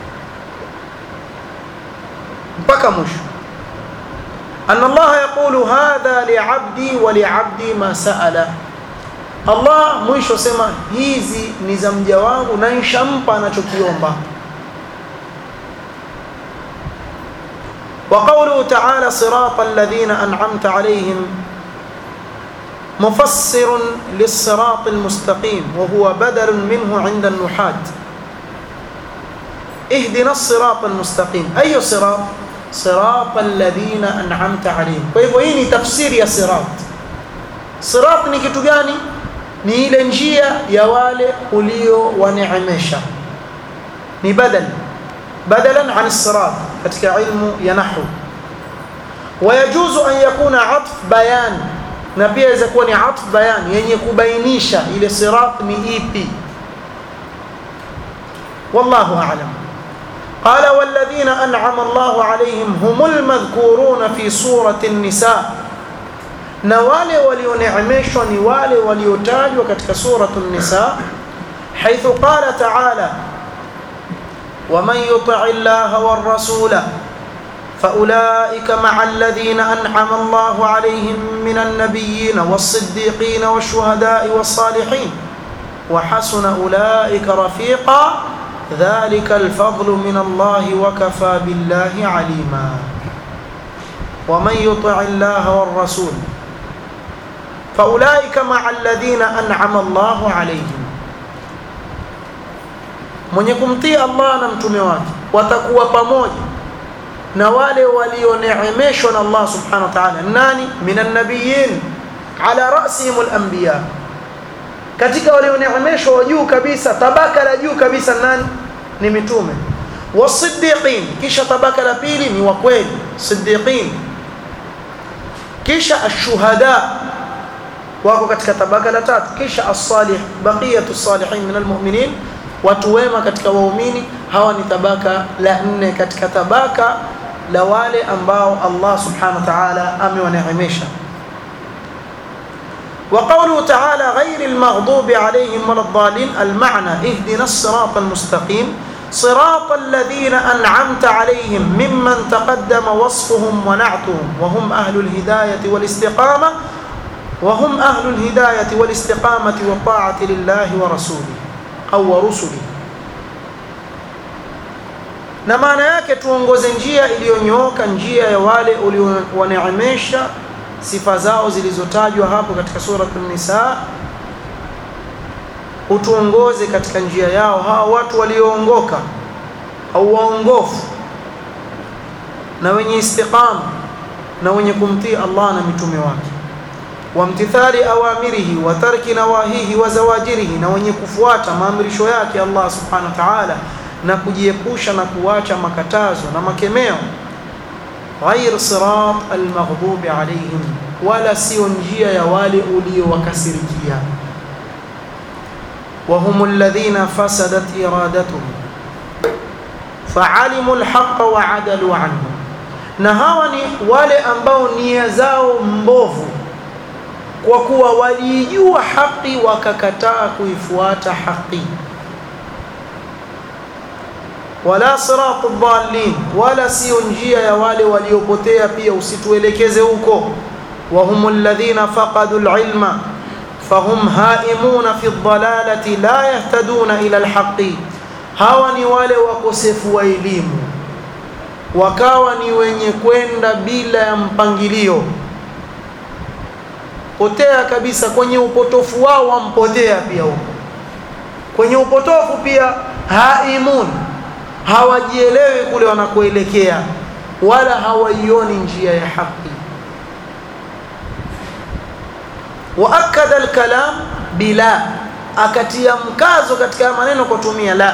mpaka mwisho أن الله يقول هذا لعبدي ولعبدي ما سأل Allah mwisho sema hizi ni za mja wangu na nishampa anachokiomba وقوله تعالى صراط الذين أنعمت عليهم مفسر للصراط المستقيم وهو بدل منه عند النحاة اهدنا الصراط المستقيم أي صراط صراط الذين أنعمت عليهم فهو هي تفسير يا صراط صراط ni kitu gani ni ile njia ya wale ulio waneemesha ni badal badalan an sirat katika ilmu ya nahwu wayajuzu an yakuna atf bayan na pia inaweza kuwa ni atf bayan yenye kubainisha ile sirat ni ipi wallahu a'lam قال والذين أنعم الله عليهم هم المذكورون في سورة النساء na wale walioneemeshwa ni wale waliotajwa katika suratu nisa haithu qala taala waman yuti llaha warasula فأولئك مع الذين أنعم الله عليهم من النبيين والصديقين والشهداء والصالحين وحسن أولئك رفيقا ذلك الفضل من الله وكفى بالله عليما ومن يطع الله والرسول فأولئك مع الذين أنعم الله عليهم mwenye kumtii Allah na mtume wake watakuwa pamoja na wale walioneemeshwa na Allah subhanahu wa ta'ala nani minan nabiyyin ala rasihim al-anbiya katika walioneemeshwa wa juu kabisa tabaka la juu kabisa nani ni mitume wasiddiqin kisha tabaka la pili ni wa kweli siddiqin kisha ashuhada wako katika tabaka la tatu kisha as-salih baqiyatu salihin min almu'minin watu wema katika waumini hawa ni tabaka la nne katika tabaka la wale ambao Allah subhanahu wa ta'ala amewaneemesha وقوله تعالى غير المغضوب عليهم ولا الضالين المعنى اهدنا الصراط المستقيم صراط الذين أنعمت عليهم ممن تقدم وصفهم ونعتهم وهم أهل الهداية والاستقامة وهم أهل الهداية والاستقامة والطاعة لله ورسوله أو ورسله na maana yake tuongoze njia iliyonyooka njia ya wale uliowaneemesha sifa zao zilizotajwa hapo katika suratul nisa utuongoze katika njia yao hawa watu walioongoka au waongofu na wenye istiqama na wenye kumtii Allah na mitume wake wamtithali awamirihi wa tarki nawahihi wa zawajirihi na wenye kufuata maamrisho yake Allah subhanahu wa ta'ala na kujiepusha na kuacha makatazo na makemeo ghair sirat almaghdubi alaihim wala sio njia ya wale uliowakasirikia وهم الذين فسدت إرادتهم فعلموا الحق وعدلوا عنه na hawa ni wale ambao nia zao mbovu kwa kuwa walijua haki wakakataa kuifuata haki wala siratu dhalin wala sio njia ya wale waliopotea pia usituelekeze huko wahum alladhina faqadu alilma fahum haimuna fi dhalalati la yahtaduna ila alhaqi hawa ni wale wakosefu wa elimu wakawa ni wenye kwenda bila ya mpangilio potea kabisa kwenye upotofu wao wampotea pia huko kwenye upotofu pia haimun hawajielewi kule wanakoelekea wala hawaioni njia ya haki waakada alkalam bila akatia mkazo katika maneno kutumia la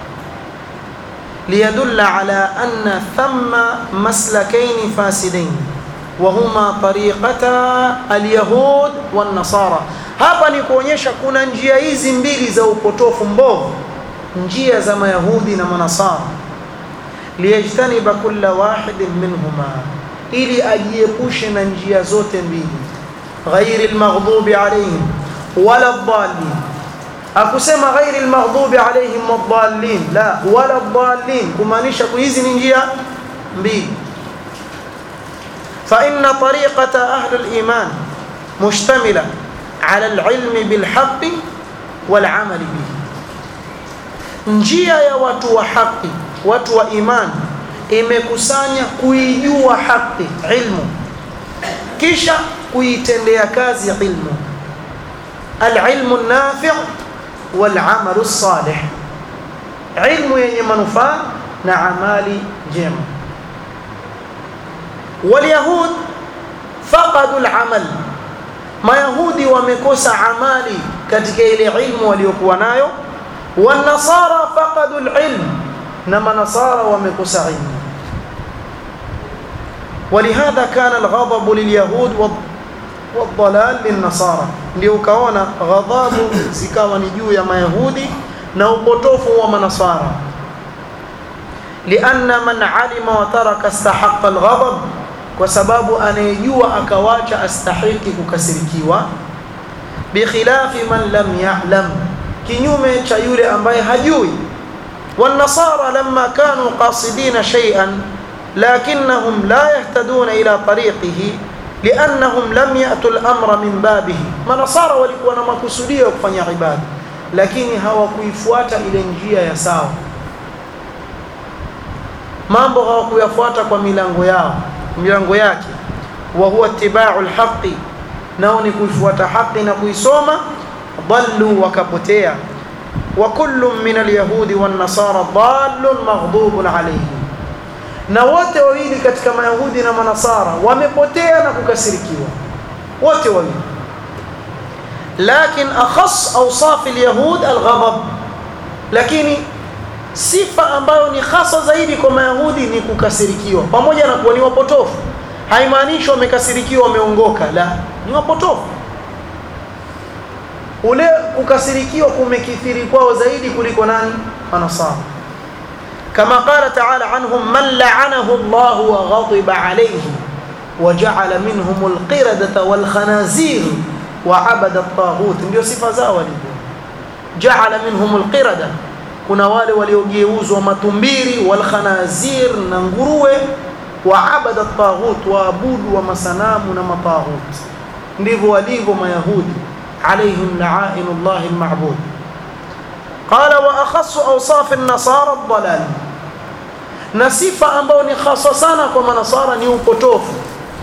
liyadulla ala anna thamma maslakain fasidain wahuma tariqata alyahud wan-nasara hapa ni kuonyesha kuna njia hizi mbili za upotofu mbovu njia za mayahudi na manasara liyajtaniba kulla wahidin minhuma ili ajiepushe na njia zote mbili ghairi almaghdubi alayhim wala dhalin akusema ghairi almaghdubi alayhim wadhallin la wala dhalin kumaanisha hizi ni njia mbili فإن طريقة أهل الإيمان مشتملة على العلم بالحق والعمل به njia ya watu wa haki watu wa imani imekusanya kuijua haki ilmu kisha kuitendea kazi ilmu alilmu nafi' walamalu salih ilmu yenye manufaa na amali njema walyahud faqadu alamal mayahudi wamekosa amali katika ile ilmu waliokuwa nayo والنصارى فقدوا العلم نما نصارى ومكوس علم ولهذا كان الغضب لليهود والضلال للنصارى ndio ukaona ghadhabu zikawa ni juu ya mayahudi na upotofu wa manasara lianna man alima wa taraka istahaqqa alghadab kwa sababu anayejua akawacha astahiki kukasirikiwa bikhilafi man lam ya'lam kinyume cha yule ambaye hajui والنصارى لما كانوا قاصدين شيئا لكنهم لا يهتدون إلى طريقه لأنهم لم يأتوا الأمر من بابه منصارى walikuwa na makusudio kufanya ibada lakini hawakuifuata ile njia ya sawa mambo hawakuyafuata kwa milango yao milango yake wa huwa ittiba'u alhaqi nao ni kuifuata haki na kuisoma ضلوا وكبتيا وكل من اليهود والنصارى ضال مغضوب عليهم na wote wawili katika mayahudi na manasara wamepotea na kukasirikiwa wote wawili lakin akhas awsaf alyahud alghadab lakini sifa ambayo ni hasa zaidi kwa mayahudi ni kukasirikiwa pamoja na kuwa ni wapotofu haimaanishi wamekasirikiwa wameongoka la ni wapotofu ule kukasirikiwa kumekithiri kwao zaidi kuliko nani manasara kama qala ta'ala anhum man la'anahu Allah wa ghadiba alayhi wa ja'ala minhum al-qiradata wal khanazir wa 'abada at-taghut ndio sifa zao walivyo ja'ala minhum al-qirada kuna wale waliogeuzwa matumbiri wal khanazir na nguruwe wa 'abada at-taghut waabudu wa masanamu na mataghut ndivyo walivyo mayahudi عليهم لعائن الله المعبود قال وأخص أوصاف النصارى الضلال na sifa ambayo ni hasa sana kwa manasara ni upotofu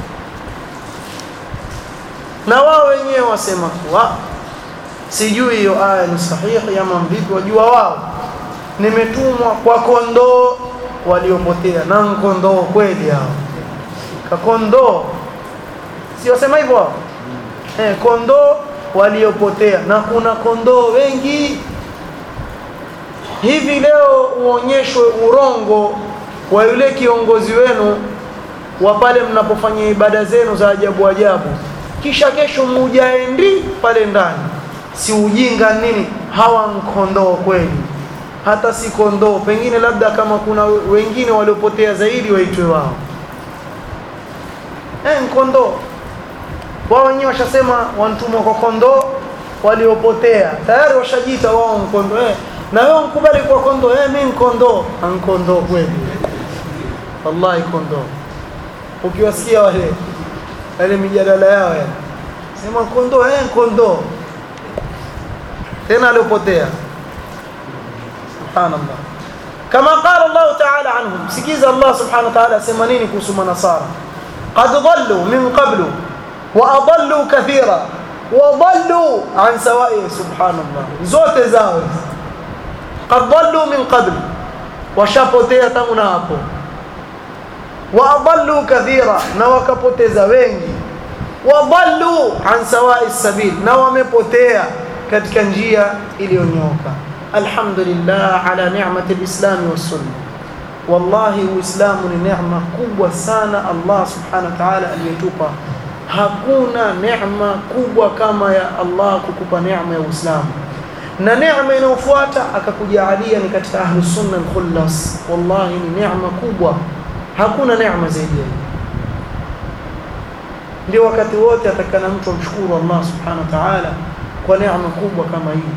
na wao wenyewe wasema kuwa sijui hiyo aya ni sahihi ama vipi wajua wao nimetumwa kwa kondoo waliopotea na kondoo kweli hao kakondoo si wasema hivyo eh, kondoo waliopotea na kuna kondoo wengi hivi leo uonyeshwe urongo wa yule kiongozi wenu wa pale mnapofanya ibada zenu za ajabu ajabu kisha kesho mujaendi pale ndani si ujinga nini hawa nkondoo kweli hata si kondoo pengine labda kama kuna wengine waliopotea zaidi waitwe wao eh nkondoo wao wenyewe washasema wantumwa kwa kondoo waliopotea tayari washajiita wao mkondoo eh na wewe mkubali kwa kondoo eh mimi mkondoo ankondoo kweli wallahi kondoo ukiwasikia wale wale mijadala yao ya sema kondoo eh kondoo tena aliopotea subhanallah kama qala Allah ta'ala anhum sikiza Allah subhanahu wa ta'ala sema nini kuhusu manasara qad dhallu min qablu wa adallu kathira wa dhallu an sawa'i subhanallah zote zao qad dhallu min qabl washapotea tangu na hapo wa adallu kathira na wakapoteza wengi wa dhallu an sawa'i sabil na wamepotea katika njia iliyonyoka alhamdulillah ala ni'mati alislam was-sunnah wallahi uislamu ni neema kubwa sana Allah subhanahu wa ta'ala aliyetupa hakuna neema kubwa kama ya Allah kukupa neema ya uislamu na neema inayofuata akakujalia ni katika ahlus sunna al-khullas wallahi ni neema kubwa hakuna neema zaidi ya ndio wakati wote atakana mtu amshukuru Allah subhanahu wa ta'ala kwa neema kubwa kama hii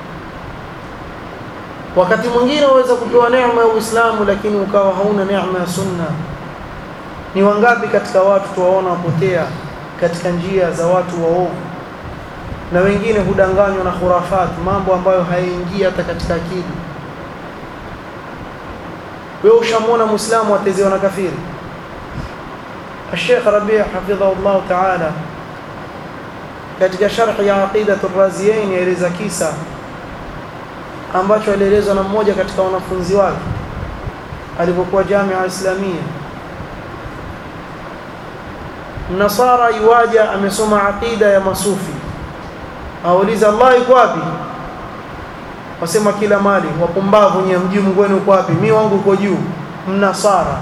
wakati mwingine waweza kupewa neema ya Uislamu lakini ukawa hauna neema ya sunna ni wangapi katika watu tuwaona wapotea katika njia za watu waovu na wengine hudanganywa na khurafat mambo ambayo hayaingii hata katika akili wewe ushamwona muislamu atezewa na kafiri الشيخ ربيع حفظه الله تعالى katika sharh ya aqidatu raziyain yaeleza kisa ambacho alielezwa na mmoja katika wanafunzi wake alipokuwa jamia islamia Nasara yuwaja amesoma aqida ya masufi auliza Allah yuko wapi wasema kila mali wapumbavu nyie mji Mungu wenu uko wapi mimi wangu uko juu mnasara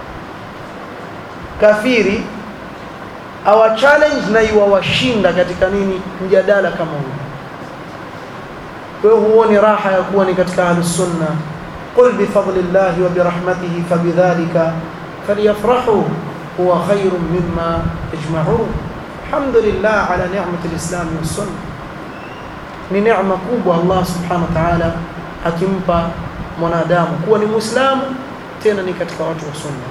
kafiri awa challenge na iwawashinda katika nini mjadala kama huu wewe huoni raha ya kuwa ni katika ahlus sunna qul bi fadlillahi wa bi rahmatihi fabidhalika falyafrahu huwa khairun mimma yajma'un alhamdulillah ala ni'mati alislam was sunna ni neema kubwa Allah subhanahu wa ta'ala akimpa mwanadamu kuwa ni muislamu tena ni katika watu wa sunna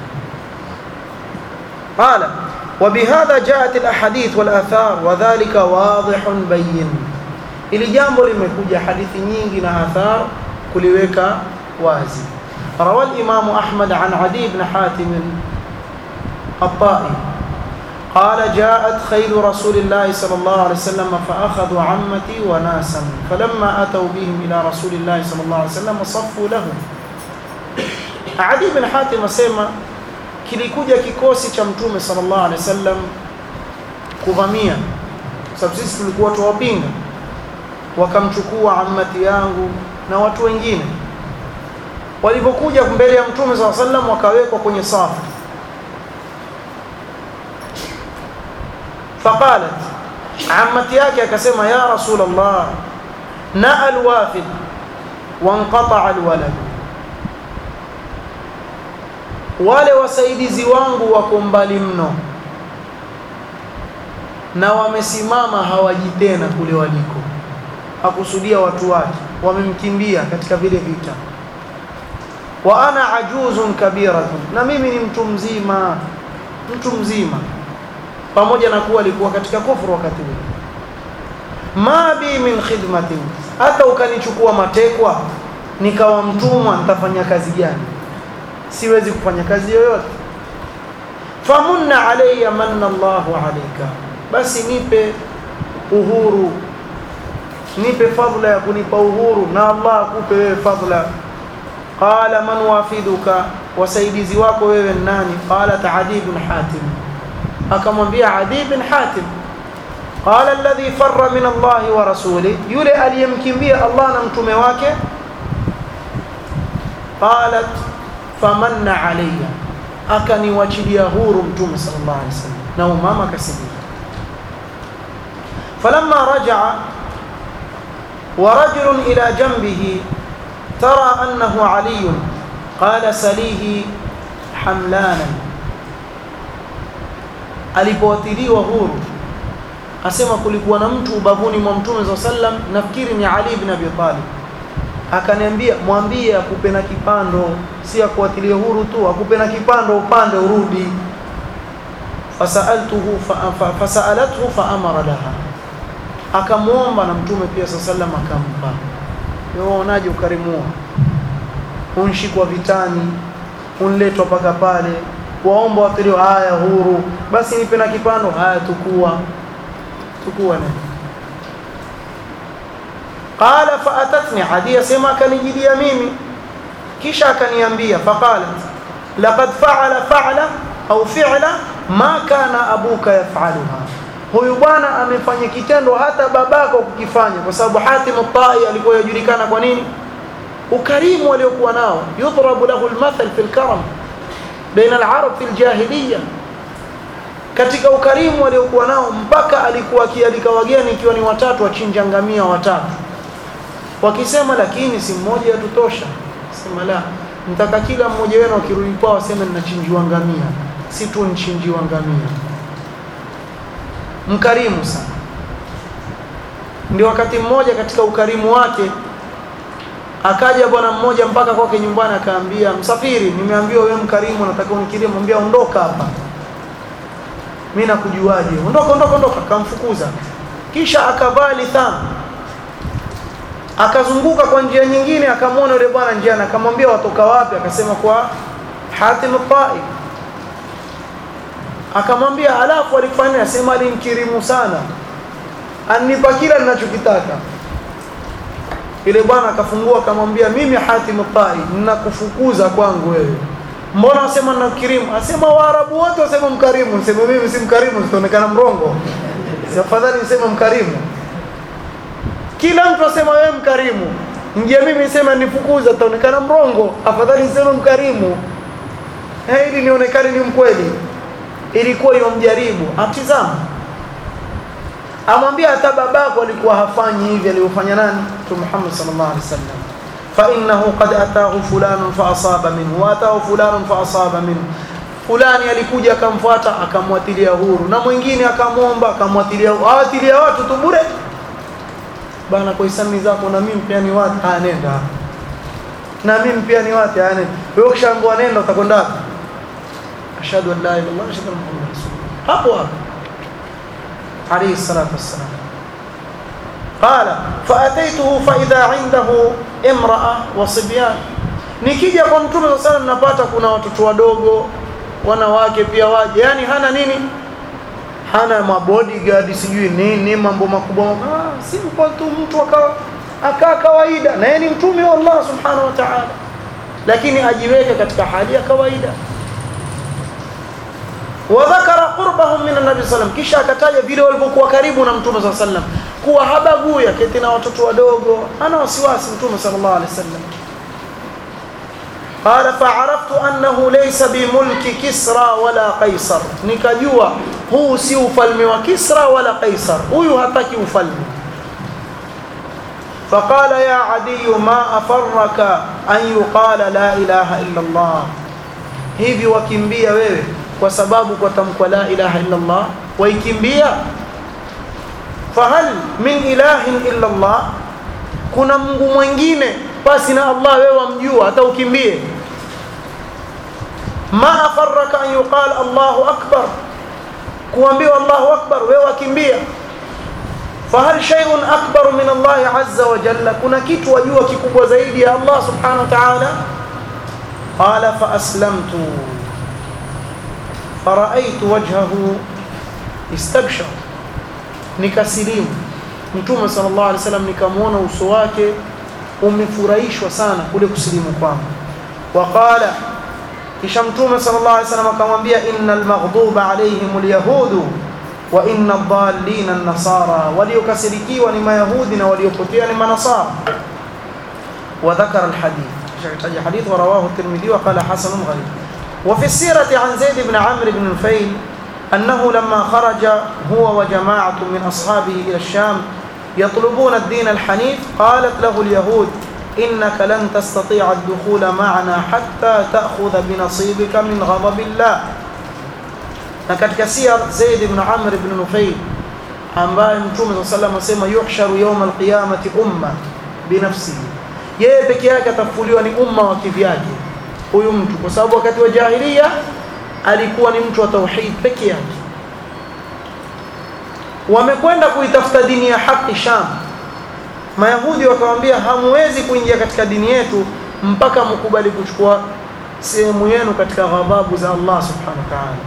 qala وبهذا جاءت الاحاديث والاثار وذلك واضح بين ili jambo limekuja hadithi nyingi na athar kuliweka wazi روى الامام احمد عن عدي بن حاتم الطائي قال جاءت خيل رسول الله صلى الله عليه وسلم فاخذوا عمتي وناسا فلما اتوا بهم الى رسول الله صلى الله عليه وسلم صفوا لهم عدي بن حاتم اسمع kilikuja kikosi cha mtume sallallahu alaihi wasallam kuvamia sababu sisi tulikuwa tuwapinga wakamchukua ammati yangu na watu wengine walipokuja mbele ya mtume sallallahu alaihi wasallam wakawekwa kwenye safu faqalat ammati yake akasema ya rasul allah na alwafid wanqata alwalad wale wasaidizi wangu wako mbali mno na wamesimama hawaji tena kule waliko hakusudia watu wake wamemkimbia katika vile vita wa ana ajuzun kabiratun na mimi ni mtu mzima mtu mzima pamoja na kuwa alikuwa katika kufuru wakati ule ma bi min khidmatin hata ukanichukua matekwa nikawa mtumwa nitafanya kazi gani siwezi kufanya kazi yoyote famunna alayya manna Allahu alayka basi nipe uhuru nipe fadla ya kunipa uhuru na Allah akupe wewe fadla qala man wafiduka wasaidizi wako wewe nani qala Adi ibn Hatim akamwambia Adi ibn Hatim qala alladhi farra min Allah wa rasuli yule aliyemkimbia Allah na mtume wake qalat famanna alayya akaniwachilia huru mtume sallallahu alaihi wasallam na umama akasimama falamma raja'a ورجل إلى جنبه ترى أنه علي قال سليه حملانا alipowatiliwa huru asema kulikuwa na mtu ubavuni mwa mtume saa sallam nafikiri ni ali ibn abi talib akaniambia mwambie akupe na kipando si akuatilie huru tu akupe na kipando upande urudi fasaltuhu fa, fa, fasalathu faamara laha akamwomba na mtume pia saa sallam akampa waonaje ukarimu unshikwa vitani unletwa mpaka pale waomba watilio haya huru basi nipe na kipando haya tukua tukua na qala faatatni hadi yasema akanijidia mimi kisha akaniambia faqalat laqad fa'ala fa'la au fi'la ma kana abuka yaf'aluha huyu bwana amefanya kitendo hata babako kukifanya kwa sababu Hatim at-Tai alikuwa yajulikana kwa nini ukarimu aliokuwa nao yudrabu lahu al-mathal fi al-karam baina al-arab fi al-jahiliya katika ukarimu aliokuwa nao mpaka alikuwa akialika wageni ikiwa ni watatu wachinja ngamia watatu wakisema lakini si mmoja yatutosha sema la mtaka kila mmoja wenu akirudi kwao aseme ninachinjiwa ngamia si tu nchinjiwa ngamia mkarimu sana ndio wakati mmoja katika ukarimu wake akaja bwana mmoja mpaka kwake nyumbani akaambia msafiri nimeambiwa wewe mkarimu nataka unikirie mwambia ondoka hapa mimi nakujuaje ondoka ondoka ondoka akamfukuza kisha akavaa litham akazunguka kwa njia nyingine akamwona yule bwana njiani akamwambia watoka wapi akasema kwa Hatim al-Tai akamwambia alafu alifanya sema alimkirimu sana anipa kila ninachokitaka ile bwana akafungua akamwambia mimi Hatim al-Tai ninakufukuza kwangu wewe mbona wasema ninakirimu asema waarabu wote wasema mkarimu niseme mimi si mkarimu sitaonekana mrongo si afadhali niseme mkarimu kila mtu asema wewe mkarimu ngia mimi nisema nifukuza taonekana mrongo afadhali niseme mkarimu eh ili nionekane ni mkweli ilikuwa yomjaribu atizama amwambia hata babako alikuwa hafanyi hivi aliyofanya nani Mtume Muhammad sallallahu alaihi wasallam fa innahu qad ataahu fulanun fa asaba minhu wa ataahu fulanun fa asaba minhu fulani alikuja akamfuata akamwatilia huru na mwingine akamwomba akamwatilia awatilia watu tu bure bana kwa hisani zako na mimi pia ni watu ah nenda na mimi pia ni watu ah nenda wewe ukishaambiwa nenda utakwenda wapi ashhadu an la ilaha illallah ashhadu anna muhammadan rasulullah hapo hapo alayhi salatu wassalam qala faataituhu fa idha indahu imra'a wa sibyan nikija kwa mtume sallallahu alayhi napata kuna watoto wadogo wanawake pia waje yani hana nini hana mabodyguard sijui nini mambo makubwa ah, simple tu mtu akawa akaa kawaida na yeye ni mtume wa Allah subhanahu wa ta'ala lakini ajiweke katika hali ya kawaida wadhakara qurbahum min an-nabi sallam kisha akataja vile walivyokuwa karibu na mtume sallallahu alaihi wasallam kuwa habagui aketi na watoto wadogo ana wasiwasi mtume sallallahu alaihi wasallam قال فعرفت أنه ليس بملك كسرى ولا قيصر nikajua huu si ufalme wa Kisra wala Kaisar huyu hataki ufalme فقال يا عدي ما أفرك أن يقال لا إله إلا الله hivi wakimbia wewe kwa sababu kwa tamko la ilaha illa Allah waikimbia fahal min ilahin illa Allah kuna Mungu mwingine basi na Allah wewe wamjua hata ukimbie ma afarraka an yuqal Allahu akbar kuambiwa Allahu akbar wewe wakimbia fahal shay'un akbar min Allah azza wa jalla kuna kitu wajua kikubwa zaidi ya Allah subhanahu wa ta'ala قال فأسلمت فرأيت وجهه استبشر nikasilimu mtume sallallahu alaihi wasallam nikamwona uso wake umefurahishwa sana kule kusilimu kwangu waqala kisha mtume sallallahu alaihi wasallam akamwambia innal maghduba alaihim alyahudu wa inna dhallina an-nasara waliokasirikiwa ni mayahudi na waliopotea ni manasara wa dhakara alhadith kisha hadith wa rawahu at-tirmidhi wa qala hasan gharib wa fi sirati an zaid ibn amr ibn nufayl أنه لما خرج هو وجماعة من أصحابه إلى الشام يطلبون الدين الحنيف قالت له اليهود إنك لن تستطيع الدخول معنا حتى تأخذ بنصيبك من غضب الله نكت كسير زيد بن عمرو بن نفيل ambaye mtume saa salam asema yuhsharu yauma alqiyamati umma binafsihi yeye peke yake atafufuliwa ni umma wa kivyake huyu mtu kwa sababu wakati wa jahilia alikuwa ni mtu wa tauhid peke yake wamekwenda kuitafuta dini ya haki Sham Mayahudi wakamwambia hamwezi kuingia katika dini yetu mpaka mkubali kuchukua sehemu yenu katika ghadhabu za Allah subhanahu wa ta'ala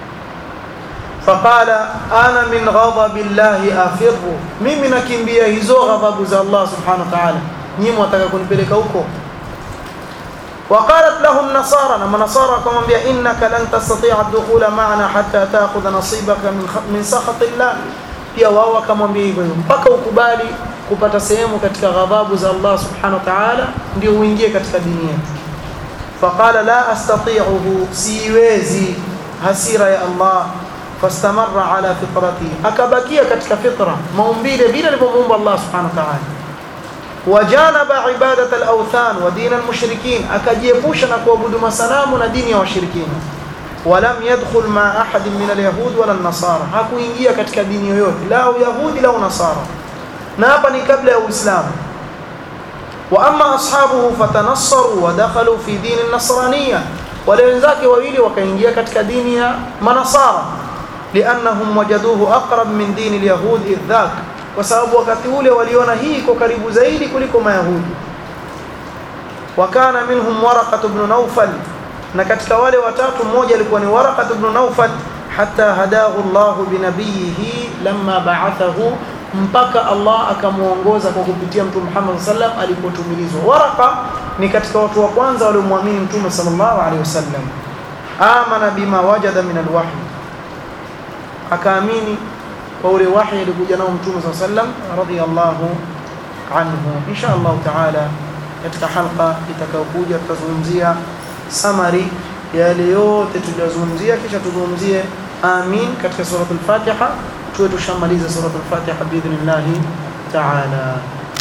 faqala ana min ghadabi llahi afirru mimi nakimbia hizo ghadhabu za Allah subhanahu wa ta'ala nyinyi mwataka kunipeleka huko وقالت له النصارى لما نصارى كما بيا إنك لن تستطيع الدخول معنا حتى تأخذ نصيبك من من سخط الله pia wao wakamwambia hivyo mpaka ukubali kupata sehemu katika ghadhabu za Allah subhanahu wa ta'ala ndio uingie katika dini yetu faqala la astati'uhu siwezi hasira ya Allah fastamarra ala fitrati akabakia katika fitra maumbile vile alivyomuumba Allah subhanahu wa ta'ala وجانب عبادة الأوثان ودين المشركين أكجيبوش نكوبد مسنام ندين وشركين ولم يدخل مع أحد من اليهود ولا النصارى هكو إنجيا كتك دين يهود لا يهود لا نصارى نابني قبل الإسلام وأما أصحابه فتنصروا ودخلوا في دين النصرانية ولنزاك وويلي وكإنجيا كتك دين منصارى لأنهم وجدوه أقرب من دين اليهود إذ ذاك kwa sababu wakati ule waliona hii iko karibu zaidi kuliko mayahudi wakana minhum waraqat ibn nawfal na katika wale watatu mmoja alikuwa ni waraqat ibn nawfal hatta hadahu Allah binabiyihi lamma ba'athahu mpaka Allah akamuongoza kwa kupitia mtume Muhammad sallam alipotumilizwa waraqa ni katika watu wa kwanza waliomwamini mtume sallallahu alaihi wasallam amana bima wajada min alwahy akaamini kwa ule wahi alikuja nao mtume صلى الله عليه وسلم radiyallahu anhu insha Allah taala katika halqa itakayokuja tutazungumzia summary ya yale yote tuliyozungumzia kisha tuzungumzie amin katika suratul fatiha tuwe tushamaliza suratul fatiha biidhnillah taala